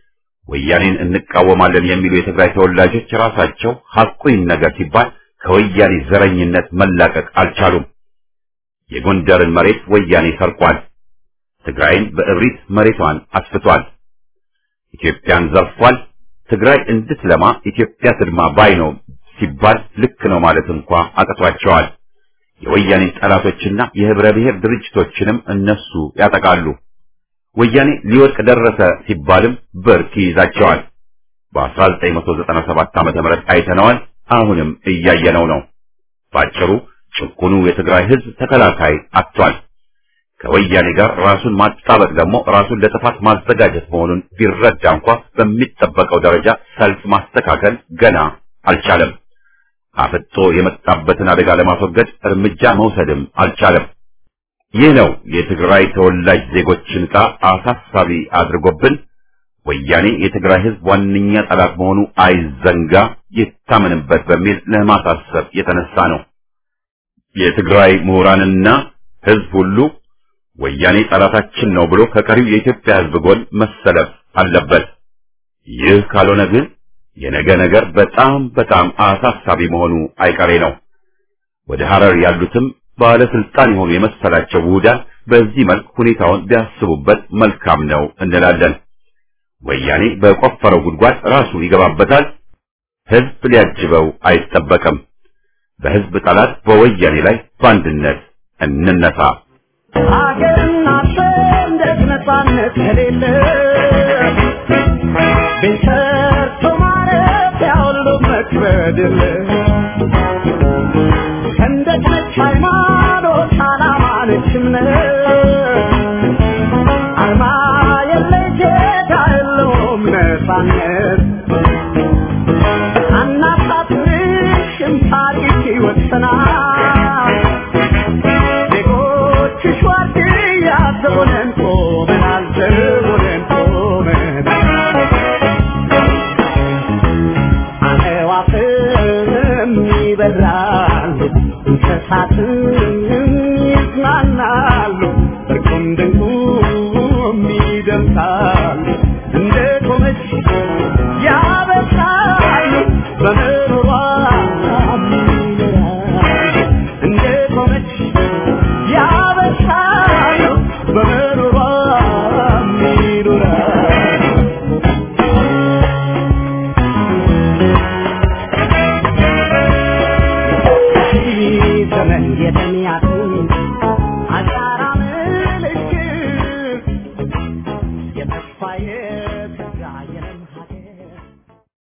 ወያኔን እንቃወማለን የሚሉ የትግራይ ተወላጆች ራሳቸው ሐቁን ነገር ሲባል ከወያኔ ዘረኝነት መላቀቅ አልቻሉም። የጎንደርን መሬት ወያኔ ሰርቋል። ትግራይን በእብሪት መሬቷን አስፍቷል። ኢትዮጵያን ዘርፏል። ትግራይ እንድትለማ ኢትዮጵያ ትልማ ባይ ነው ሲባል ልክ ነው ማለት እንኳ አቅቷቸዋል። የወያኔ ጠላቶችና የህብረ ብሔር ድርጅቶችንም እነሱ ያጠቃሉ። ወያኔ ሊወድቅ ደረሰ ሲባልም ብርክ ይይዛቸዋል። በ1997 ዓመተ ምህረት አይተነዋል። አሁንም እያየነው ነው። ባጭሩ ጭቁኑ የትግራይ ህዝብ ተከላካይ አጥቷል። ከወያኔ ጋር ራሱን ማጣበቅ ደግሞ ራሱን ለጥፋት ማዘጋጀት መሆኑን ቢረዳ እንኳ በሚጠበቀው ደረጃ ሰልፍ ማስተካከል ገና አልቻለም። አፍጦ የመጣበትን አደጋ ለማስወገድ እርምጃ መውሰድም አልቻለም። ይህ ነው የትግራይ ተወላጅ ዜጎችን ዕጣ አሳሳቢ አድርጎብን ወያኔ የትግራይ ህዝብ ዋነኛ ጠላት መሆኑ አይዘንጋ፣ ይታመንበት በሚል ለማሳሰብ የተነሳ ነው። የትግራይ ምሁራንና ህዝብ ሁሉ ወያኔ ጠላታችን ነው ብሎ ከቀሪው የኢትዮጵያ ህዝብ ጎን መሰለፍ አለበት። ይህ ካልሆነ ግን የነገ ነገር በጣም በጣም አሳሳቢ መሆኑ አይቀሬ ነው። ወደ ሐረር ያሉትም ባለስልጣን የሆኑ የመሰላቸው ውሁዳን በዚህ መልክ ሁኔታውን ቢያስቡበት መልካም ነው እንላለን። ወያኔ በቆፈረው ጉድጓድ ራሱ ይገባበታል። ህዝብ ሊያጅበው አይጠበቅም። በህዝብ ጠላት በወያኔ ላይ በአንድነት እንነሳ። ሀገርና ሰንደቅ ነፃነት ከሌለ ቤት ሰርቶ ማረፊያ ሁሉ መክበድ የለ ሰንደቅ ነች ሃይማኖት፣ ዓላማ ነች እምነት አርማ የለ ጌታ የለውም ነፃነት አናሳትንሽም ታሪክ ይወሰናል ዜጎችሽ ዋርድያ ዘቦነን ቆመናል ዘቦነን ቆመናል አዕዋፍም ይበራሉ እንስሳትም ይዝናናሉ እርቁም ድንቁም ይደምሳሉ እንደ ቆመች ያበሳሉ በምሮሯ ይኖራሉ እንደ ቆመች ያበሳሉ በምሮሯ ይኖራሉ ዘመን የተሚያቱ አሻራ ምልክት የተስፋዬ